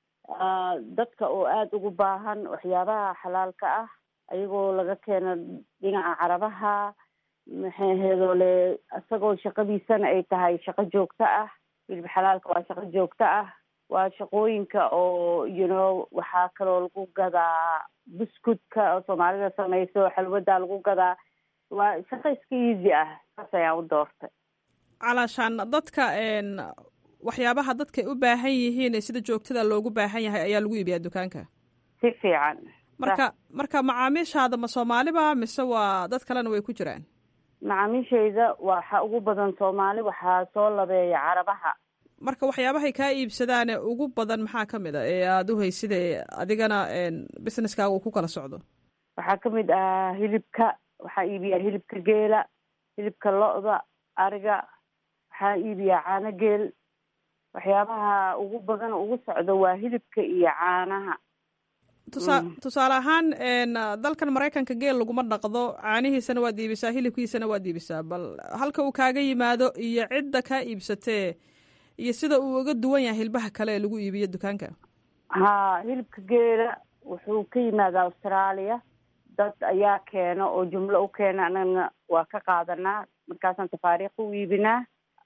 dadka oo aada ugu baahan waxyaabaha xalaalka ah ayagoo laga keeno dhinaca carabaha maxay heedoole isagoo shaqadiisana ay tahay shaqo joogto ah hilib xalaalka waa shaqo joogto ah waa shaqooyinka oo you know waxaa kaloo lagu gadaa buskudka oo soomaalida samayso xalwada lagu gadaa waa shaqo iska easy ah saas ayaan u doortay calaashaan dadka waxyaabaha dadkay u baahan yihiin sida joogtada loogu baahan yahay ayaa lagu iibiyaa dukaanka si fiican marka marka macaamiishaada ma soomaaliba mise waa dad kalena way ku jiraan macaamiishayda waxa ugu badan soomaali waxaa soo labeeya carabaha marka waxyaabahay kaa iibsadaane ugu badan maxaa ka mid a ee aada u hayside adigana businesskaaga uu ku kala socdo waxaa ka mid ah hilibka waxaa iibiyaa hilibka geela hilibka lo-da ariga waxaa iibiyaa caano geel waxyaabaha ugu badan ugu socdo waa hilibka iyo caanaha tusaa tusaale ahaan dalkan maraykanka geel laguma dhaqdo caanihiisana waad iibisaa hilibkiisana waad iibisaa bal halka uu kaaga yimaado iyo cidda kaa iibsatee iyo sida uu uga duwan yahay hilbaha kale ee lagu iibiyo dukaanka ha hilibka geela wuxuu ka yimaada australia dad ayaa keeno oo jumlo u keena anagana waa ka qaadanaa markaasaan tafaariikh u iibinaa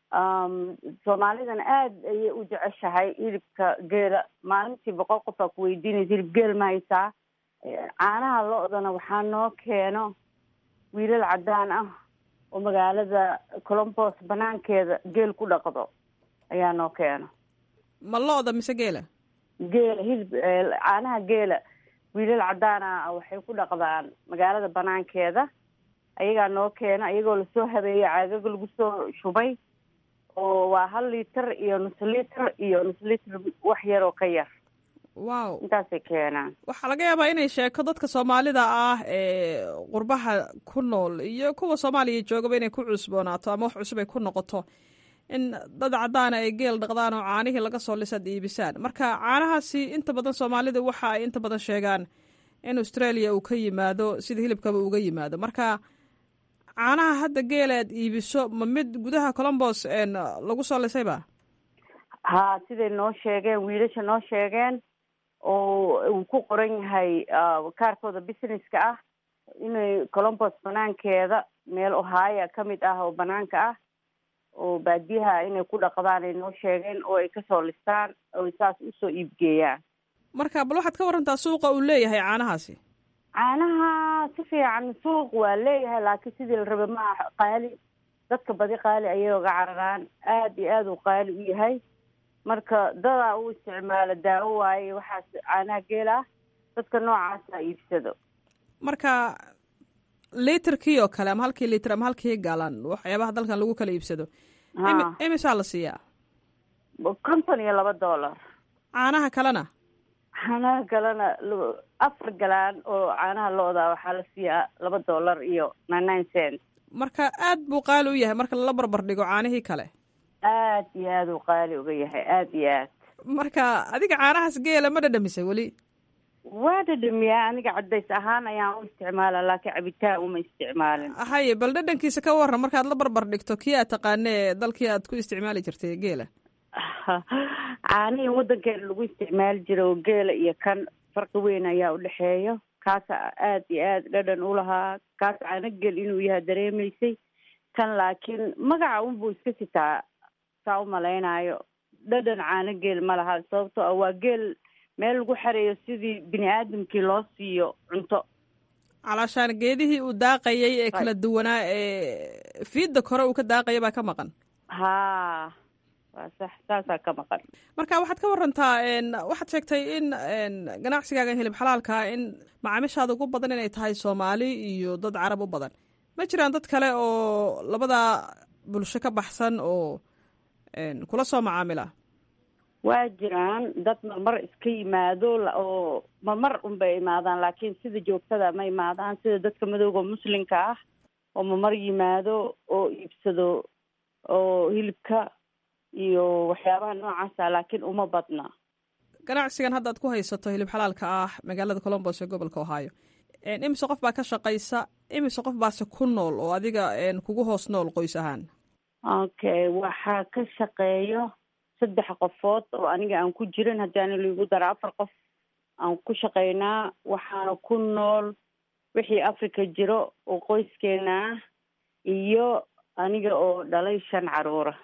soomaalidana aada ayay u jeceshahay hilibka geela maalintii boqol qof aa ku weydiinaysa hilib geel ma haysaa caanaha lo-dana waxaa noo keeno wiilal caddaan ah oo magaalada colombos banaankeeda geel ku dhaqdo ayaa noo keeno ma lo-da mise geela geela hilib caanaha geela wiilal caddaana waxay ku dhaqdaan magaalada banaankeeda ayagaa noo keena ayagoo lasoo habeeyey caagaga lagu soo shubay oo waa hal liiter iyo nus liiter iyo nus liiter wax yar oo ka yar wow intaasay keenaan waxaa laga yaabaa inay sheeko dadka soomaalida ah ee qurbaha ku nool iyo kuwa soomaaliya joogaba inay ku cusboonaato ama wax cusub ay ku noqoto in dad caddaana ay geel dhaqdaan oo caanihii laga soo lisaad iibisaan marka caanahaasi inta badan soomaalida waxa ay inta badan sheegaan in australia uu ka yimaado sida hilibkaba uga yimaado marka caanaha hadda geela aad iibiso ma mid gudaha colombos lagu soo lisayba ha siday noo sheegeen wiilasha noo sheegeen oo uu ku qoran yahay kaarkooda businesska ah inay colombos banaankeeda meel ohaya ka mid ah oo banaanka ah oo baadiyaha inay ku dhaqdaan ay noo sheegeen oo ay kasoo listaan oo saas usoo iibgeeyaan marka bal waxaad ka warantaa suuqa uu leeyahay caanahaasi caanaha si fiican suuq waa leeyahay laakiin sidii la raba maaha qaali dadka badi qaali ayay oga cararaan aada iyo aada uu qaali u yahay marka dadaa u isticmaalo daawo waaye waxaas caanaha geel ah dadka noocaasa iibsado marka literkii oo kale ama halkii liter ama halkii galan waxyaabaha dalkan lagu kala iibsado imisaa la siiyaa konton iyo laba dollar caanaha kalena caanaha kalena afar galaan oo caanaha lo-da waxaa la siiyaa laba dollar iyo nine nine cent marka aad buu qaali u yahay marka lala barbar dhigo caanihii kale aad iyo aad uu qaali uga yahay aada iyo aad marka adiga caanahaas geela ma dhadhamisay weli waa dhadhamiyaa aniga cadays ahaan ayaan u isticmaala laakiin cabitaan uma isticmaalin haye bal dhadhankiisa ka waran markaad la barbar dhigto kii aad taqaanee dalkii aad ku isticmaali jirtay geela caanihii waddankeena lagu isticmaali jira oo geela iyo kan farqi weyn ayaa udhexeeyo kaasa aada iyo aada dhadhan ulahaa kaas caano gel inuu yahay dareemaysay kan laakiin magaca unbuu iska sitaa saa umalaynaayo dhadhan caano geel ma laha sababtoo ah waa geel meel lagu xareeyo sidii bini aadamkii loo siiyo cunto calaashaan geedihii uu daaqayay ee kala duwanaa ee fiidda kore uu ka daaqaya baa ka maqan haa waa sax saasaa ka maqan marka waxaad ka warantaa waxaad sheegtay in ganacsigaagan hilib xalaalkaa in macaamiishaada ugu badan inay tahay soomaali iyo dad carab u badan ma jiraan dad kale oo labadaa bulsho ka baxsan oo kula soo macaamila waa jiraan dad marmar iska yimaado oo marmar unbay imaadaan laakiin sida joogtada ma imaadaan sida dadka madowga muslimka ah oo marmar yimaado oo iibsado oo hilibka iyo waxyaabaha noocaasa laakiin uma badna ganacsigan haddaad ku haysato hilib xalaalka ah magaalada colombos ee gobolka ohio imise qof baa ka shaqaysa imise qof baase ku nool oo adiga kugu hoos nool qoys ahaan okay waxaa ka shaqeeyo saddex qofood oo aniga aan ku jirin haddaana liigu dara afar qof aan ku shaqaynaa waxaana ku nool wixii africa jiro oo qoyskeena ah iyo aniga oo dhalay shan caruura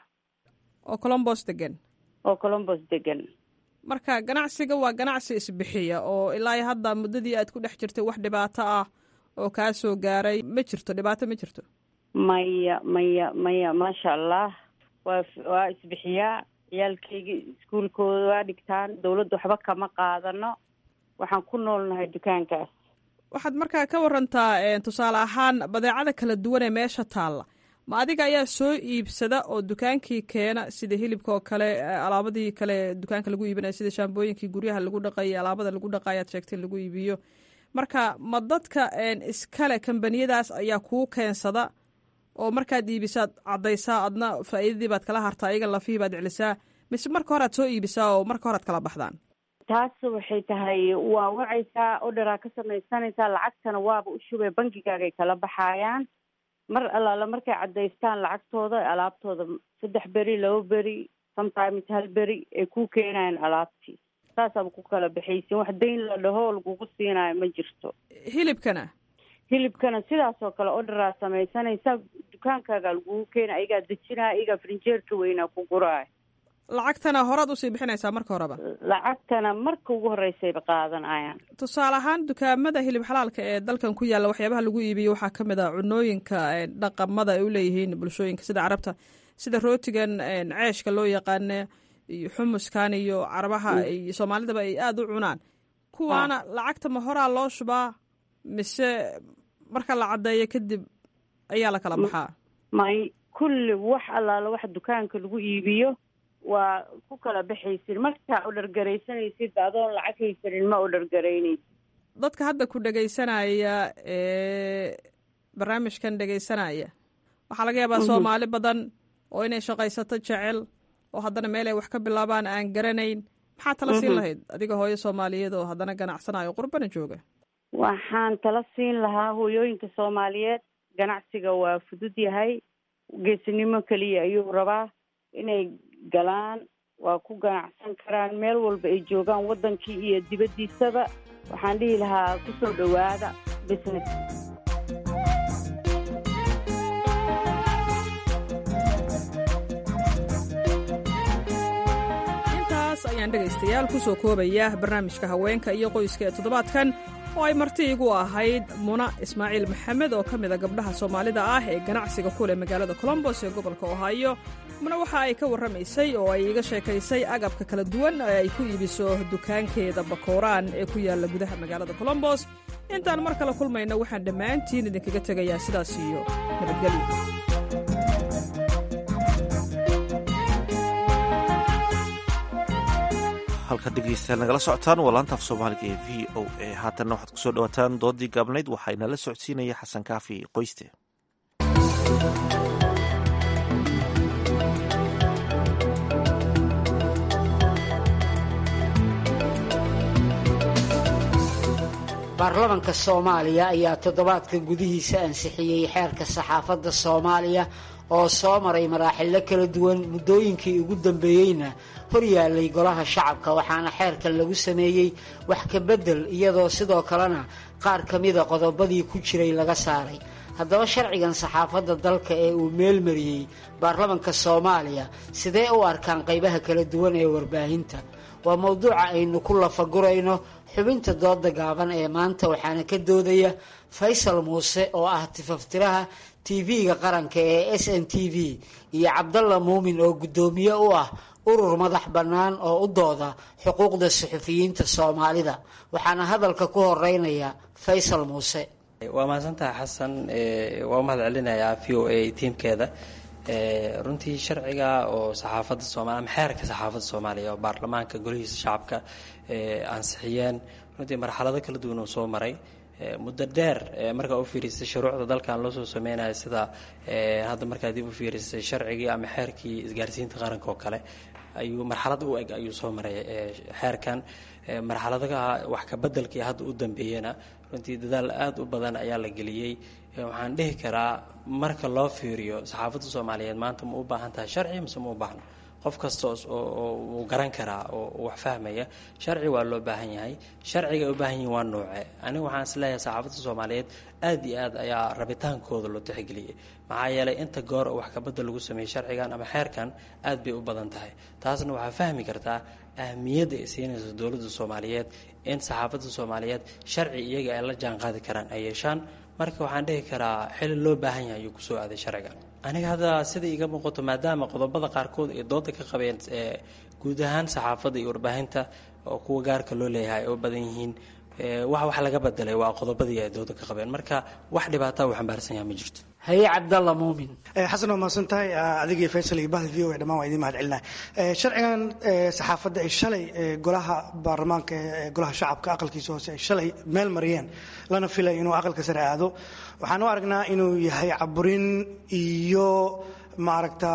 oo colombos degan oo colombos degan marka ganacsiga waa ganacsi isbixiya oo ilaa hadda muddadii aad ku dhex jirtay wax dhibaato ah oo kaa soo gaaray ma jirto dhibaato ma jirto maya maya maya maasha allah waa waa isbixiyaa ciyaalkayga iskuulkooda waa dhigtaan dawladda waxba kama qaadano waxaan ku noolnahay dukaankaas waxaad markaa ka warantaa tusaale ahaan badeecada kala duwan ee meesha taalla ma adiga ayaa soo iibsada oo dukaankii keena sida hilibka oo kale alaabadii kale dukaanka lagu iibinaya sida shaambooyinkii guryaha lagu dhaqayay alaabada lagu dhaqaya ad sheegtay lagu iibiyo marka ma dadka iskale kambaniyadaas ayaa kuu keensada oo markaad iibisaad caddaysaa adna faa'iidadii baad kala hartaa iyaga lafihii baad celisaa mise marka hore aad soo iibisaa oo marka hore ad kala baxdaan taas waxay tahay waa wacaysaa odharaa ka samaysanaysaa lacagtana waaba u shubay bankigaagay kala baxaayaan mar allaala markay caddaystaan lacagtooda alaabtooda saddex beri laba beri sometimes hal beri ay ku keenayaan alaabtii saasaaba ku kala baxaysin wax dayn la dhaho lagugu siinaayo ma jirto hilibkana hilibkana sidaas oo kale odharaa samaysanaysa dukaankaaga lagugu keena ayagaa dejinaya ayagaa frinjeerka weynaa ku guraay lacagtana horaad usii bixinaysaa marka horeba lacagtana marka ugu horreysayba qaadanayaan tusaale ahaan dukaamada hilib xalaalka ee dalkan ku yaalla waxyaabaha lagu iibiyo waxaa ka mid a cunooyinka dhaqamada ay u leeyihiin bulshooyinka sida carabta sida rootigan ceeshka loo yaqaana iyo xumuskan iyo carabaha iyo soomaalidaba ay aada u cunaan kuwaana lacagta ma horaa loo shubaa mise marka la caddeeyo kadib ayaa la kala baxaa may kulli wax allaala wax dukaanka lagu iibiyo waa ku kala baxaysid markaa odhargaraysanaysid adoon lacag haysanin ma odhargaraynaysid dadka hadda ku dhegaysanaya ee barnaamijkan dhegaysanaya waxaa laga yaabaa soomaali badan oo inay shaqaysato jecel oo haddana meel ay wax ka bilaabaan aan garanayn maxaa tala siin lahayd adiga hooyo soomaaliyeed oo haddana ganacsanayo qurbana jooga waxaan tala siin lahaa hooyooyinka soomaaliyeed ganacsiga waa fudud yahay geesinimo keliya ayuu rabaa inay galaan waa ku ganacsan karaan meel walba ay joogaan waddankii iyo dibaddiisaba waxaan dhihi lahaa kusoo dhowaada business intaas ayaan dhegaystayaal kusoo koobaya barnaamijka haweenka iyo qoyska ee toddobaadkan oo ay marti igu ahayd muna ismaaciil maxamed oo ka mid a gabdhaha soomaalida ah ee ganacsiga ku leh magaalada colombos ee gobolka ohaayo muna waxa ay ka warramaysay oo ay iga sheekaysay agabka kala duwan ee ay ku iibiso dukaankeeda bakooraan ee ku yaalla gudaha magaalada colombos intaan mar kale kulmayna waxaan dhammaantiin idinkaga tegayaa sidaas iyo nabadgelyo halka dhegeystayaal nagala socotaan waa laanta af soomaaliga ee v o a haatanna waxaad kusoo dhawaataan doodii gaabnayd waxaynala socodsiinaya xasan kaafi qoyste baarlamanka soomaaliya ayaa toddobaadka gudihiisa ansixiyey xeerka saxaafadda soomaaliya oo soo maray maraaxilo kala duwan muddooyinkii ugu dambeeyeyna horyaalay golaha shacabka waxaana xeerkan lagu sameeyey wax ka beddel iyadoo sidoo kalena qaar ka mida qodobadii ku jiray laga saaray haddaba sharcigan saxaafadda dalka ee uu meelmariyey baarlamanka soomaaliya sidee u arkaan qaybaha kala duwan ee warbaahinta waa mowduuca aynu ku lafagurayno xubinta dooda gaaban ee maanta waxaana ka doodaya faysal muuse oo ah tifaftiraha tv-ga qaranka ee s n t v iyo cabdalla muumin oo guddoomiye u ah urur madax bannaan oo u dooda xuquuqda suxufiyiinta soomaalida waxaana hadalka ku horeynaya faysal muuse waa mahadsantaha xasan waa u mahad celinayaa v o a tiimkeeda runtii sharciga oo saxaafadda soomaliya ama xeerka saxaafadda soomaaliya oo baarlamaanka golihiisa shacabka ansixiyeen runtii marxalado kala duwan uu soo maray muddo dheer markaa u fiirisay shuruucda dalkan loo soo sameynaya sida hadda markaa dib u fiirisay sharcigii ama xeerkii isgaarsiinta qaranka oo kale ayuu marxalad u eg ayuu soo maray xeerkan marxaladaha wax ka bedelkii hadda u dambeeyena runtii dadaal aada u badan ayaa la geliyey waxaan dhihi karaa marka loo fiiriyo saxaafadda soomaaliyeed maanta ma u baahan tahay sharci mise ma u baahno qof kasta oo uu garan karaa oo wax fahmaya sharci waa loo baahan yahay sharciga ay u baahan yihin waa nuuce aniga waxaan is leeyahay saxaafadda soomaaliyeed aad iyo aad ayaa rabitaankooda loo tixgeliyey maxaa yeelay inta goor oo wax kabadda lagu sameeyey sharcigan ama xeerkan aad bay u badan tahay taasna waxaa fahmi kartaa ahmiyadda ay siinayso dowladda soomaaliyeed in saxaafadda soomaaliyeed sharci iyaga ay la jaan qaadi karaan ay yeeshaan marka waxaan dhihi karaa xili loo baahan yahay ayuu kusoo aaday sharciga aniga hadda sida iiga muuqato maadaama qodobada qaarkood ay dooda ka qabeen guud ahaan saxaafadda iyo warbaahinta oo kuwa gaarka loo leeyahay ay u badan yihiin wax wax laga bedelay waa qodobadii ay dooda ka qabeen marka wax dhibaata uu xambaarsan yaha ma jirto haye cabdalla muumin xasan waa mahadsan tahay adigii faysal iyo bahda v o a dhammaan waa idiin mahad celinaa sharcigan saxaafadda ay shalay golaha baarlamaanka ee golaha shacabka aqalkiisa hoose ay shalay meel mariyeen lana filay inuu aqalka sare aado waxaan u aragnaa inuu yahay caburin iyo maaragta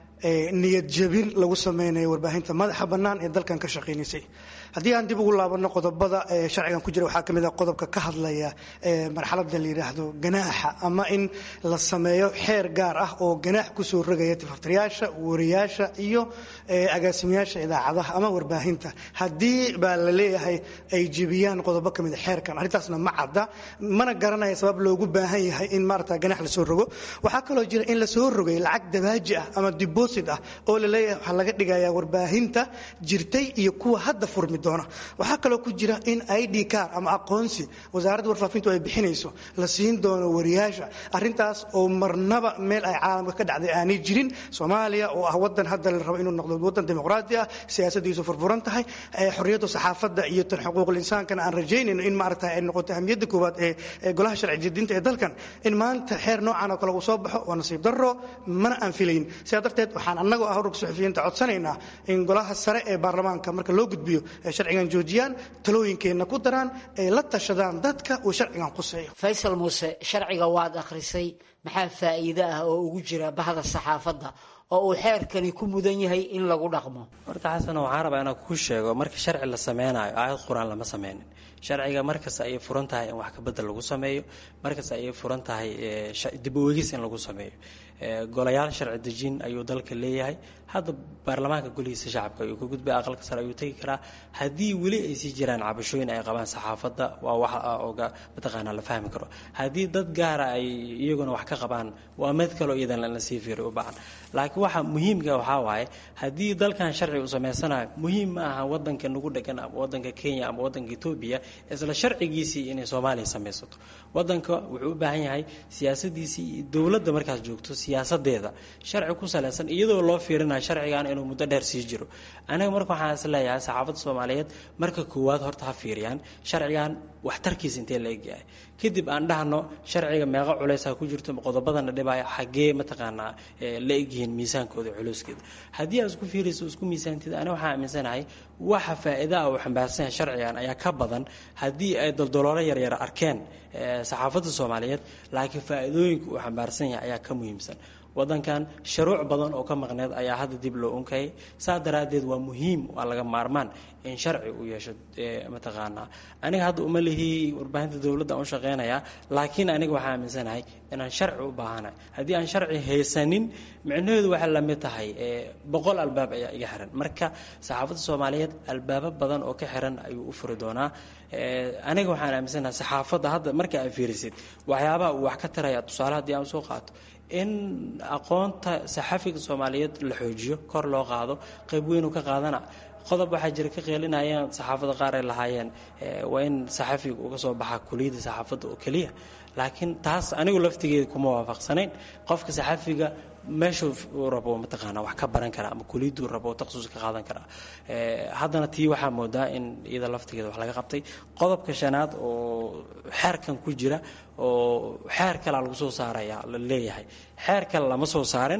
niyad jabin lagu sameynayo warbaahinta madaxa bannaan ee dalkan ka shaqaynaysay haddii aan dib ugu laabano qodobada sharcigan ku jira waxaa ka mid a qodobka ka hadlaya marxaladda la yidhaahdo ganaaxa ama in la sameeyo xeer gaar ah oo ganaax kusoo rogaya tifaftirayaasha wariyaasha iyo agaasimayaasha idaacadaha ama warbaahinta haddii baa la leeyahay ay jebiyaan qodobo ka mid a xeerkan arrintaasna ma cadda mana garanaya sabab loogu baahan yahay in maarata ganax lasoo rogo waxaa kaloo jira in lasoo rogay lacag dabaaji ah ama deposit ah oo la leeyahay waxaa laga dhigayaa warbaahinta jirtay iyo kuwa hadda furmi doona waxaa kaloo ku jira in id car ama aqoonsi wasaaradda warfaafintu ay bixinayso la siin doono wariyaasha arintaas oo marnaba meel ay caalamka ka dhacday aanay jirin soomaaliya oo ah wadan hadda la rabo inuu noqdo wadan dimuqraadi ah siyaasadiisu furfuran tahay xorriyadda saxaafadda iyo tan xuquuqul insaankana aan rajaynayno in maaragta ay noqoto ahmiyadda koowaad ee golaha sharci jadinta ee dalkan in maanta xeer noocan oo kale uu soo baxo waa nasiib darro mana aan filayn sidaa darteed waxaan annagoo ah ururka suxufiyiinta codsanaynaa in golaha sare ee baarlamaanka marka loo gudbiyo sharcigan joojiyaan talooyinkeenna ku daraan ay la tashadaan dadka uu sharcigan quseeyo faysal muuse sharciga waad akhrisay maxaa faa'iide ah oo ugu jira bahda saxaafadda oo uu xeerkani ku mudan yahay in lagu dhaqmo horta xasan waxaan rabaa inaan kuu sheego marka sharci la sameynayo aayad qur-aan lama sameynin sharciga markasta ayay furan tahay in wax kabedel lagu sameeyo markasta ayay furan tahay dib u eegis in lagu sameeyo golayaal sharci dejin ayuu dalka leeyahay hadda baarlamaanka golihiisa shacabka ayuu ka gudbay aqalka sare ayuu tegi karaa haddii weli ay sii jiraan cabashooyin ay qabaan saxaafadda waa wax oga mataqaanaa la fahmi karo haddii dad gaara ay iyaguna wax ka qabaan waa mid kaloo iyadan la sii fiiriyo u baahan laakiin waxa muhiimka waxaa waaye haddii dalkan sharci uu samaysanayo muhiim ma aha wadanka nagu dhegan ama wadanka kenya ama wadanka etoobiya isla sharcigiisii inay soomaaliya samaysato wadanka wuxuu u baahan yahay siyaasadiisii dowladda markaas joogto siyaasadeeda sharci ku salaysan iyadoo loo fiirinayo sharcigan inuu muddo dheer sii jiro aniga marka waxaan is leeyahay saxaafadda soomaaliyeed marka koowaad horta ha fiiriyaan sharcigan waxtarkiisa intee la egyahay kadib aan dhahno sharciga meeqa culeysa ku jirto qodobadana dhibaya xaggee mataqaanaa la egyihiin miisaankooda culeyskeeda haddii aad isku fiirayso isku miisaantid aniga waxaan aaminsanahay waxa faa'iida ah uu xambaarsan yahay sharcigan ayaa ka badan haddii ay doldoloolo yaryar arkeen saxaafadda soomaaliyeed laakiin faa'iidooyinka uu xambaarsan yahay ayaa ka muhiimsan wadankan sharuuc badan oo ka maqneed ayaa hadda dib loo unkayay saa daraaddeed waa muhiim waa laga maarmaan in sharci uu yeesho mataqaanaa aniga hadda uma lihii warbaahinta dowladda aan u shaqeynayaa laakiin aniga waxaa aaminsanahay inaan sharci u baahanahay haddii aan sharci haysanin micnaheedu waxay la mid tahay boqol albaab ayaa iga xiran marka saxaafadda soomaaliyeed albaabo badan oo ka xiran ayuu u furi doonaa aniga waxaan aaminsanahay saxaafadda hadda marka aad fiirisid waxyaabaha uu wax ka taraya tusaale haddii aan soo qaato in aqoonta saxafiga soomaaliyeed la xoojiyo kor loo qaado qayb weynu ka qaadana qodob waxaa jira ka qeelinayaan saxaafadda qaar ay lahaayeen waa in saxafiga uga soo baxaa kuliyadda saxaafadda oo keliya laakiin taas anigu laftigeeda kuma waafaqsanayn qofka saxafiga meeshuu uu rabo mataqaanaa wax ka baran karaa ama kuliyaddu rabo takhasus ka qaadan karaa haddana tii waxaa moodaa in iyada laftigeeda wax laga qabtay qodobka shanaad oo xeerkan ku jira oo xeer kalea lagu soo saaraya la leeyahay xeer kale lama soo saarin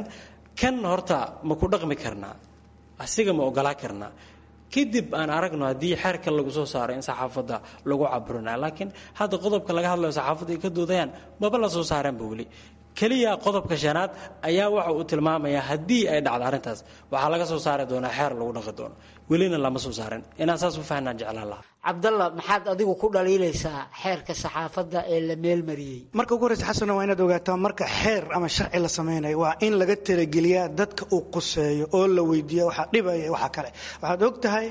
kan horta ma ku dhaqmi karnaa asiga ma ogolaa karnaa kadib aan aragno haddii xeerka lagu soo saaro in saxaafadda lagu caburinayo laakiin hadda qodobka laga hadlayo saxaafadda ay ka doodayaan maba la soo saareenba weli keliya qodobka shanaad ayaa waxa uu tilmaamayaa haddii ay dhacdo arrintaas waxaa laga soo saari doonaa xeer lagu dhaqi doono welina lama soo saarin inaan saas u fahnaan jeclaan lahaa cabdalla maxaad adigu ku dhaliilaysaa xeerka saxaafadda ee la meelmariyey marka ugu horreysa xasana waa inaad ogaataa marka xeer ama sharci la samaynayo waa in laga talageliyaa dadka uu quseeyo oo la weydiiya waxaa dhibaya waxa kale waxaad og tahay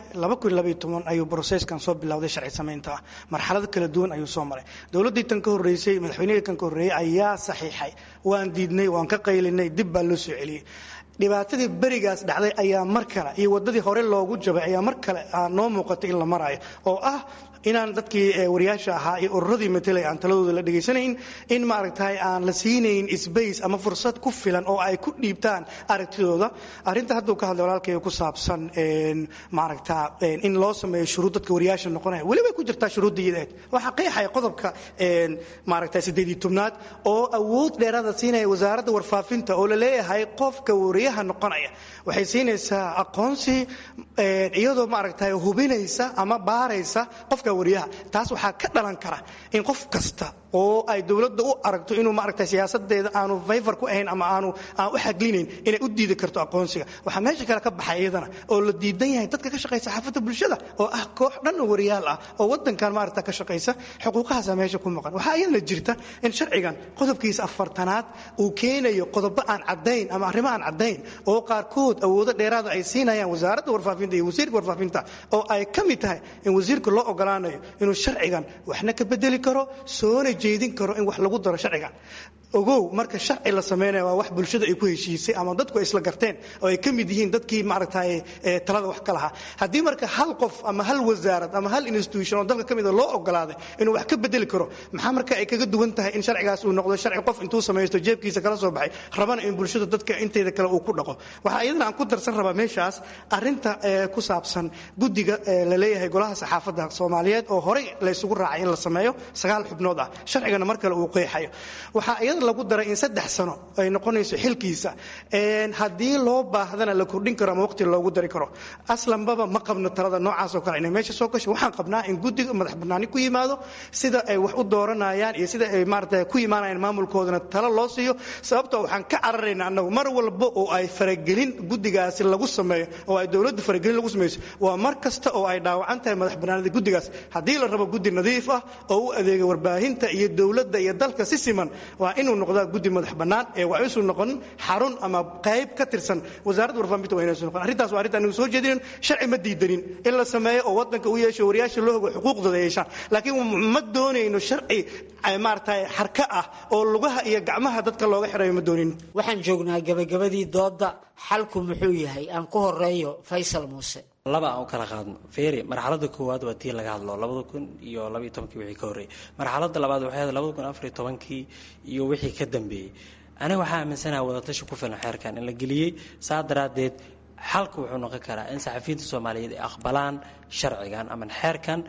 ayuu broseskan soo bilowday sharci samaynta ah marxalado kala duwan ayuu soo maray dowladdii tan ka horreysay madaxweynihii kan ka horreeyey ayaa saxiixay waan diidnay waan ka qaylinay dib baa loo soo celiyey dhibaatadii berigaas dhacday ayaa mar kale iyo wadadii hore loogu jabay ayaa mar kale noo muuqatay in la marayo oo ah inaan dadkii wariyaasha ahaa iyo ururadii matelay aan taladooda la dhegaysanayn in maaragtay aan la siinayn sbace ama fursad ku filan oo ay ku dhiibtaan aragtidooda arrinta hadduu ka hadlay walaalkayga ku saabsan maaragta in loo sameeyo shuruud dadka wariyaasha noqonaya weli way ku jirtaa shuruudda iyadeed waxaa qeexaya qodobka maaragta siddeed iyo tobnaad oo awood dheeraada siinaya wasaaradda warfaafinta oo la leeyahay qofka wariyaha noqonaya waxay siinaysaa aqoonsi iyadoo maaragtay hubinaysa ama baaraysa qofka wariyaha taas waxaa ka dhalan kara in qof kasta oo ay dowladda u aragto inuu maaragtay siyaasadeeda aanu fayfar ku ahayn ama aanu aan u xaglinayn inay u diidi karto aqoonsiga waxaa meesha kale ka baxay iyadana oo la diidan yahay dadka ka shaqeeya saxaafadda bulshada oo ah koox dhan oo wariyaal ah oo wadankan maaragta ka shaqaysa xuquuqahaasa meesha ku maqan waxaa iyadana jirta in sharcigan qodobkiisa afartanaad uu keenayo qodobo aan caddayn ama arrimo aan caddayn oo qaarkood awoodo dheeraada ay siinayaan wasaaradda warfaafinta iyo wasiirka warfaafinta oo ay ka mid tahay in wasiirka loo ogolaanayo inuu sharcigan waxna ka bedeli karo soona jeedin karo in wax lagu daro sharcigan ogow marka sharci la sameynaya waa wax bulshada ay ku heshiisay ama dadku ay isla garteen oo ay ka mid yihiin dadkii maaragtay talada wax ka lahaa haddii marka hal qof ama hal wasaarad ama hal institution oo dalka ka mida loo ogolaaday inuu wax ka bedeli karo maxaa marka ay kaga duwan tahay in sharcigaas uu noqdo sharci qof intuu samaysto jeebkiisa kala soo baxay rabana in bulshada dadka inteeda kale uu ku dhaqo waxaa iyadana aan ku darsan rabaa meeshaas arrinta ku saabsan guddiga la leeyahay golaha saxaafadda soomaaliyeed oo horey la isugu raacay in la sameeyo sagaal xubnood ah sharcigana mar kale uu qeexayo waxaa iyada lagu daray in saddex sano ay noqonayso xilkiisa haddii loo baahdana la kordhin karo ama waqti loogu dari karo aslanbaba ma qabno talada noocaasoo kale inay meesha soo gasho waxaan qabnaa in guddiga madax bannaani ku yimaado sida ay wax u dooranayaan iyo sida ay maarata ku imaanayaan maamulkoodana talo loo siiyo sababtoo waxaan ka cararaynaa annagu mar walba oo ay faragelin guddigaasi lagu sameeyo oo ay dowladdu faragelin lagu samayso waa mar kasta oo ay dhaawacan tahay madax bannaanida guddigaas haddii la rabo guddi nadiif ah oo u adeega warbaahinta iyo dowladda iyo dalka si siman waa inuu noqdaa guddi madax bannaan ee waa inuusan noqonin xarun ama qayb ka tirsan wasaaradda warfaafinta waa inaysan noqon arrintaas waa arrinta anigu soo jeedinin sharci ma diidanin in la sameeyo oo waddanka u yeesho wariyaasha loo hogo xuquuqdooda yeeshaan laakiin ma doonayno sharci maaragtay xarka ah oo lugaha iyo gacmaha dadka looga xirayo ma doonin waxaan joognaa gabagabadii doodda xalku muxuu yahay aan ku horeeyo faysal muuse laba aan u kala qaadno feeri marxaladda koowaad waa tii laga hadlo labada kun iyo labaiyo tobankii wixii ka horreeyey marxaladda labaad waxay ahayd labada kun afariyo tobankii iyo wixii ka dambeeyey aniga waxaa aaminsanaha wadatashi ku filan xeerkan in la geliyey saa daraaddeed xalka wuxuu noqon karaa in saxafiyiinta soomaaliyeed ay aqbalaan sharcigan ama xeerkan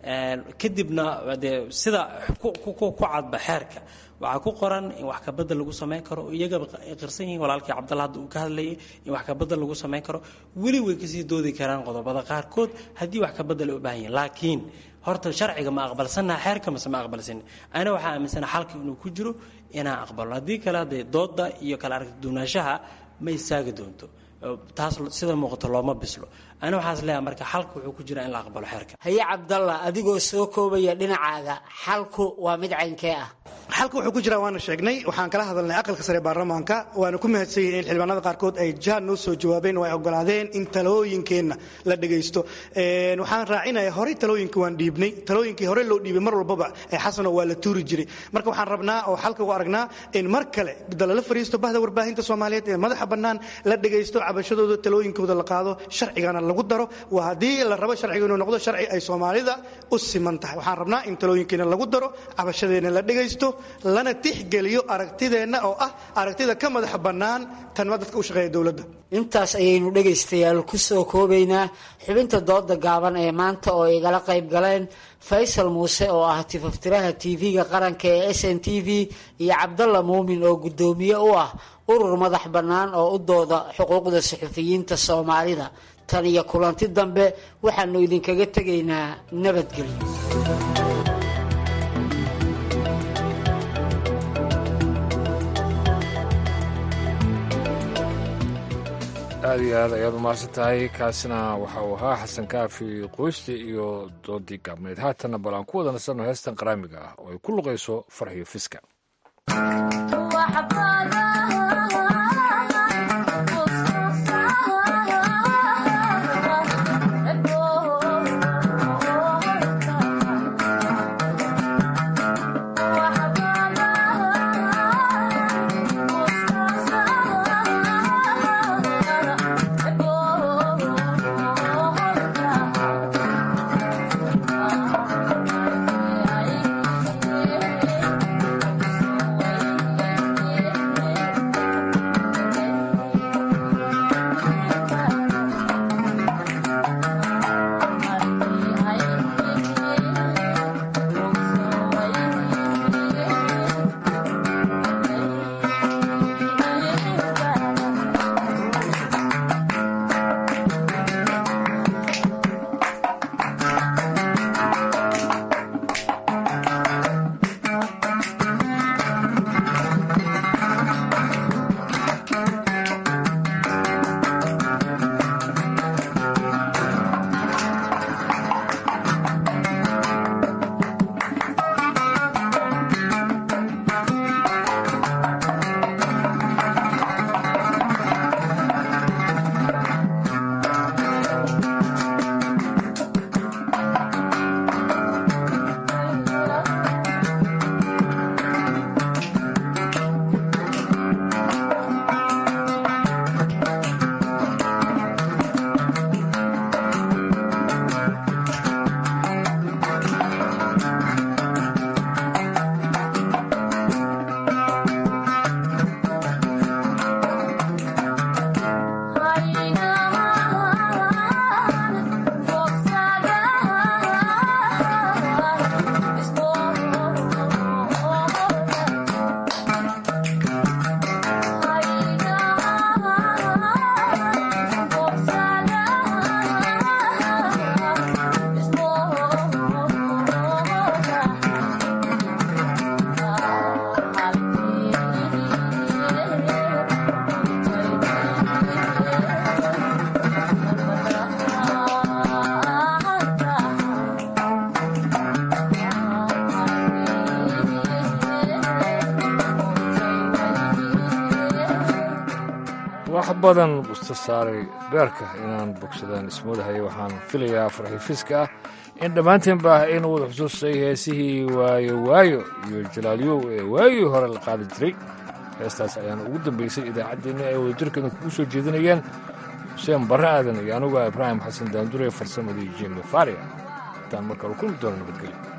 kadibna dee sida ku cadba xeerka waxaa ku qoran in wax kabadel lagu samayn karo iyagaba qirsan yihiin walaalkii cabdalla hadda uu ka hadlayay in wax kabadel lagu samayn karo weli way kasii doodi karaan qodobada qaarkood haddii wax kabadel ay u baahan yihin laakiin horta sharciga ma aqbalsannaha xeerka mase ma aqbalsanin ana waxaa aaminsana xalka inuu ku jiro inaan aqbalno haddii kale hadee dooda iyo kala aragti duunaanshaha ma istaagi doonto taas sida muuqato looma bislo ani waxaas leeyahay marka xalka wuxuu ku jiraa in la aqbalo xeerka haye cabdalla adigoo soo koobaya dhinacaaga xalku waa mid caynkee ah xalka wuxuu ku jiraa waana sheegnay waxaan kala hadalnay aqalka sare baarlamaanka waana ku mahadsan yihin in xildhibaanada qaarkood ay jaan noo soo jawaabeen oo ay ogolaadeen in talooyinkeenna la dhegaysto waxaan raacinaya horey talooyinka waan dhiibnay talooyinkii hore loo dhiibay mar walbaba ee xasano waa la tuuri jiray marka waxaan rabnaa oo xalka u aragnaa in mar kale dalala fariisto bahda warbaahinta soomaaliyeed ee madaxa bannaan la dhegaysto cabashadooda talooyinkooda la qaado sharcigana lagu daro waa haddii la rabo sharciga inuu noqdo sharci ay soomaalida u siman tahay waxaan rabnaa in talooyinkeena lagu daro cabashadeenna la dhegaysto lana tixgeliyo aragtideenna oo ah aragtida ka madaxa bannaan tanma dadka u shaqeeya dowladda intaas ayaynu dhegaystayaal ku soo koobaynaa xubinta dooda gaaban ee maanta oo igala qayb galeen faysal muuse oo ah tifaftiraha tv-ga qaranka ee s n t v iyo cabdalla muumin oo guddoomiye u ah urur madax bannaan oo u dooda xuquuqda suxufiyiinta soomaalida tan iyo kulanti dambe waxaanu idinkaga tegaynaa nabadgelyo aad iyo aad ayaad umahadsan tahay kaasina waxa uu ahaa xasan kaafi qoyste iyo doodii gaabneyd haatanna bal aan ku wada nasanno heestan qaraamiga ah oo ay ku luqayso farxiyo fiska wax badan busta saaray beerka inaan bogsadaan ismoodahay waxaan filayaa farxifiska ah in dhammaanteenba aynu wada xusuustay heesihii waayo waayo iyo jalaalyow ee waagii hore la qaadi jiray heestaas ayaana ugu dambaysay idaacaddeenna ay wadajirkeeda kugu soo jeedinayeen xuseen barre aadan iyo anuga ibraahim xasan daandure farsamadii jimi faria intaan markale kulmi doono nabadgelyo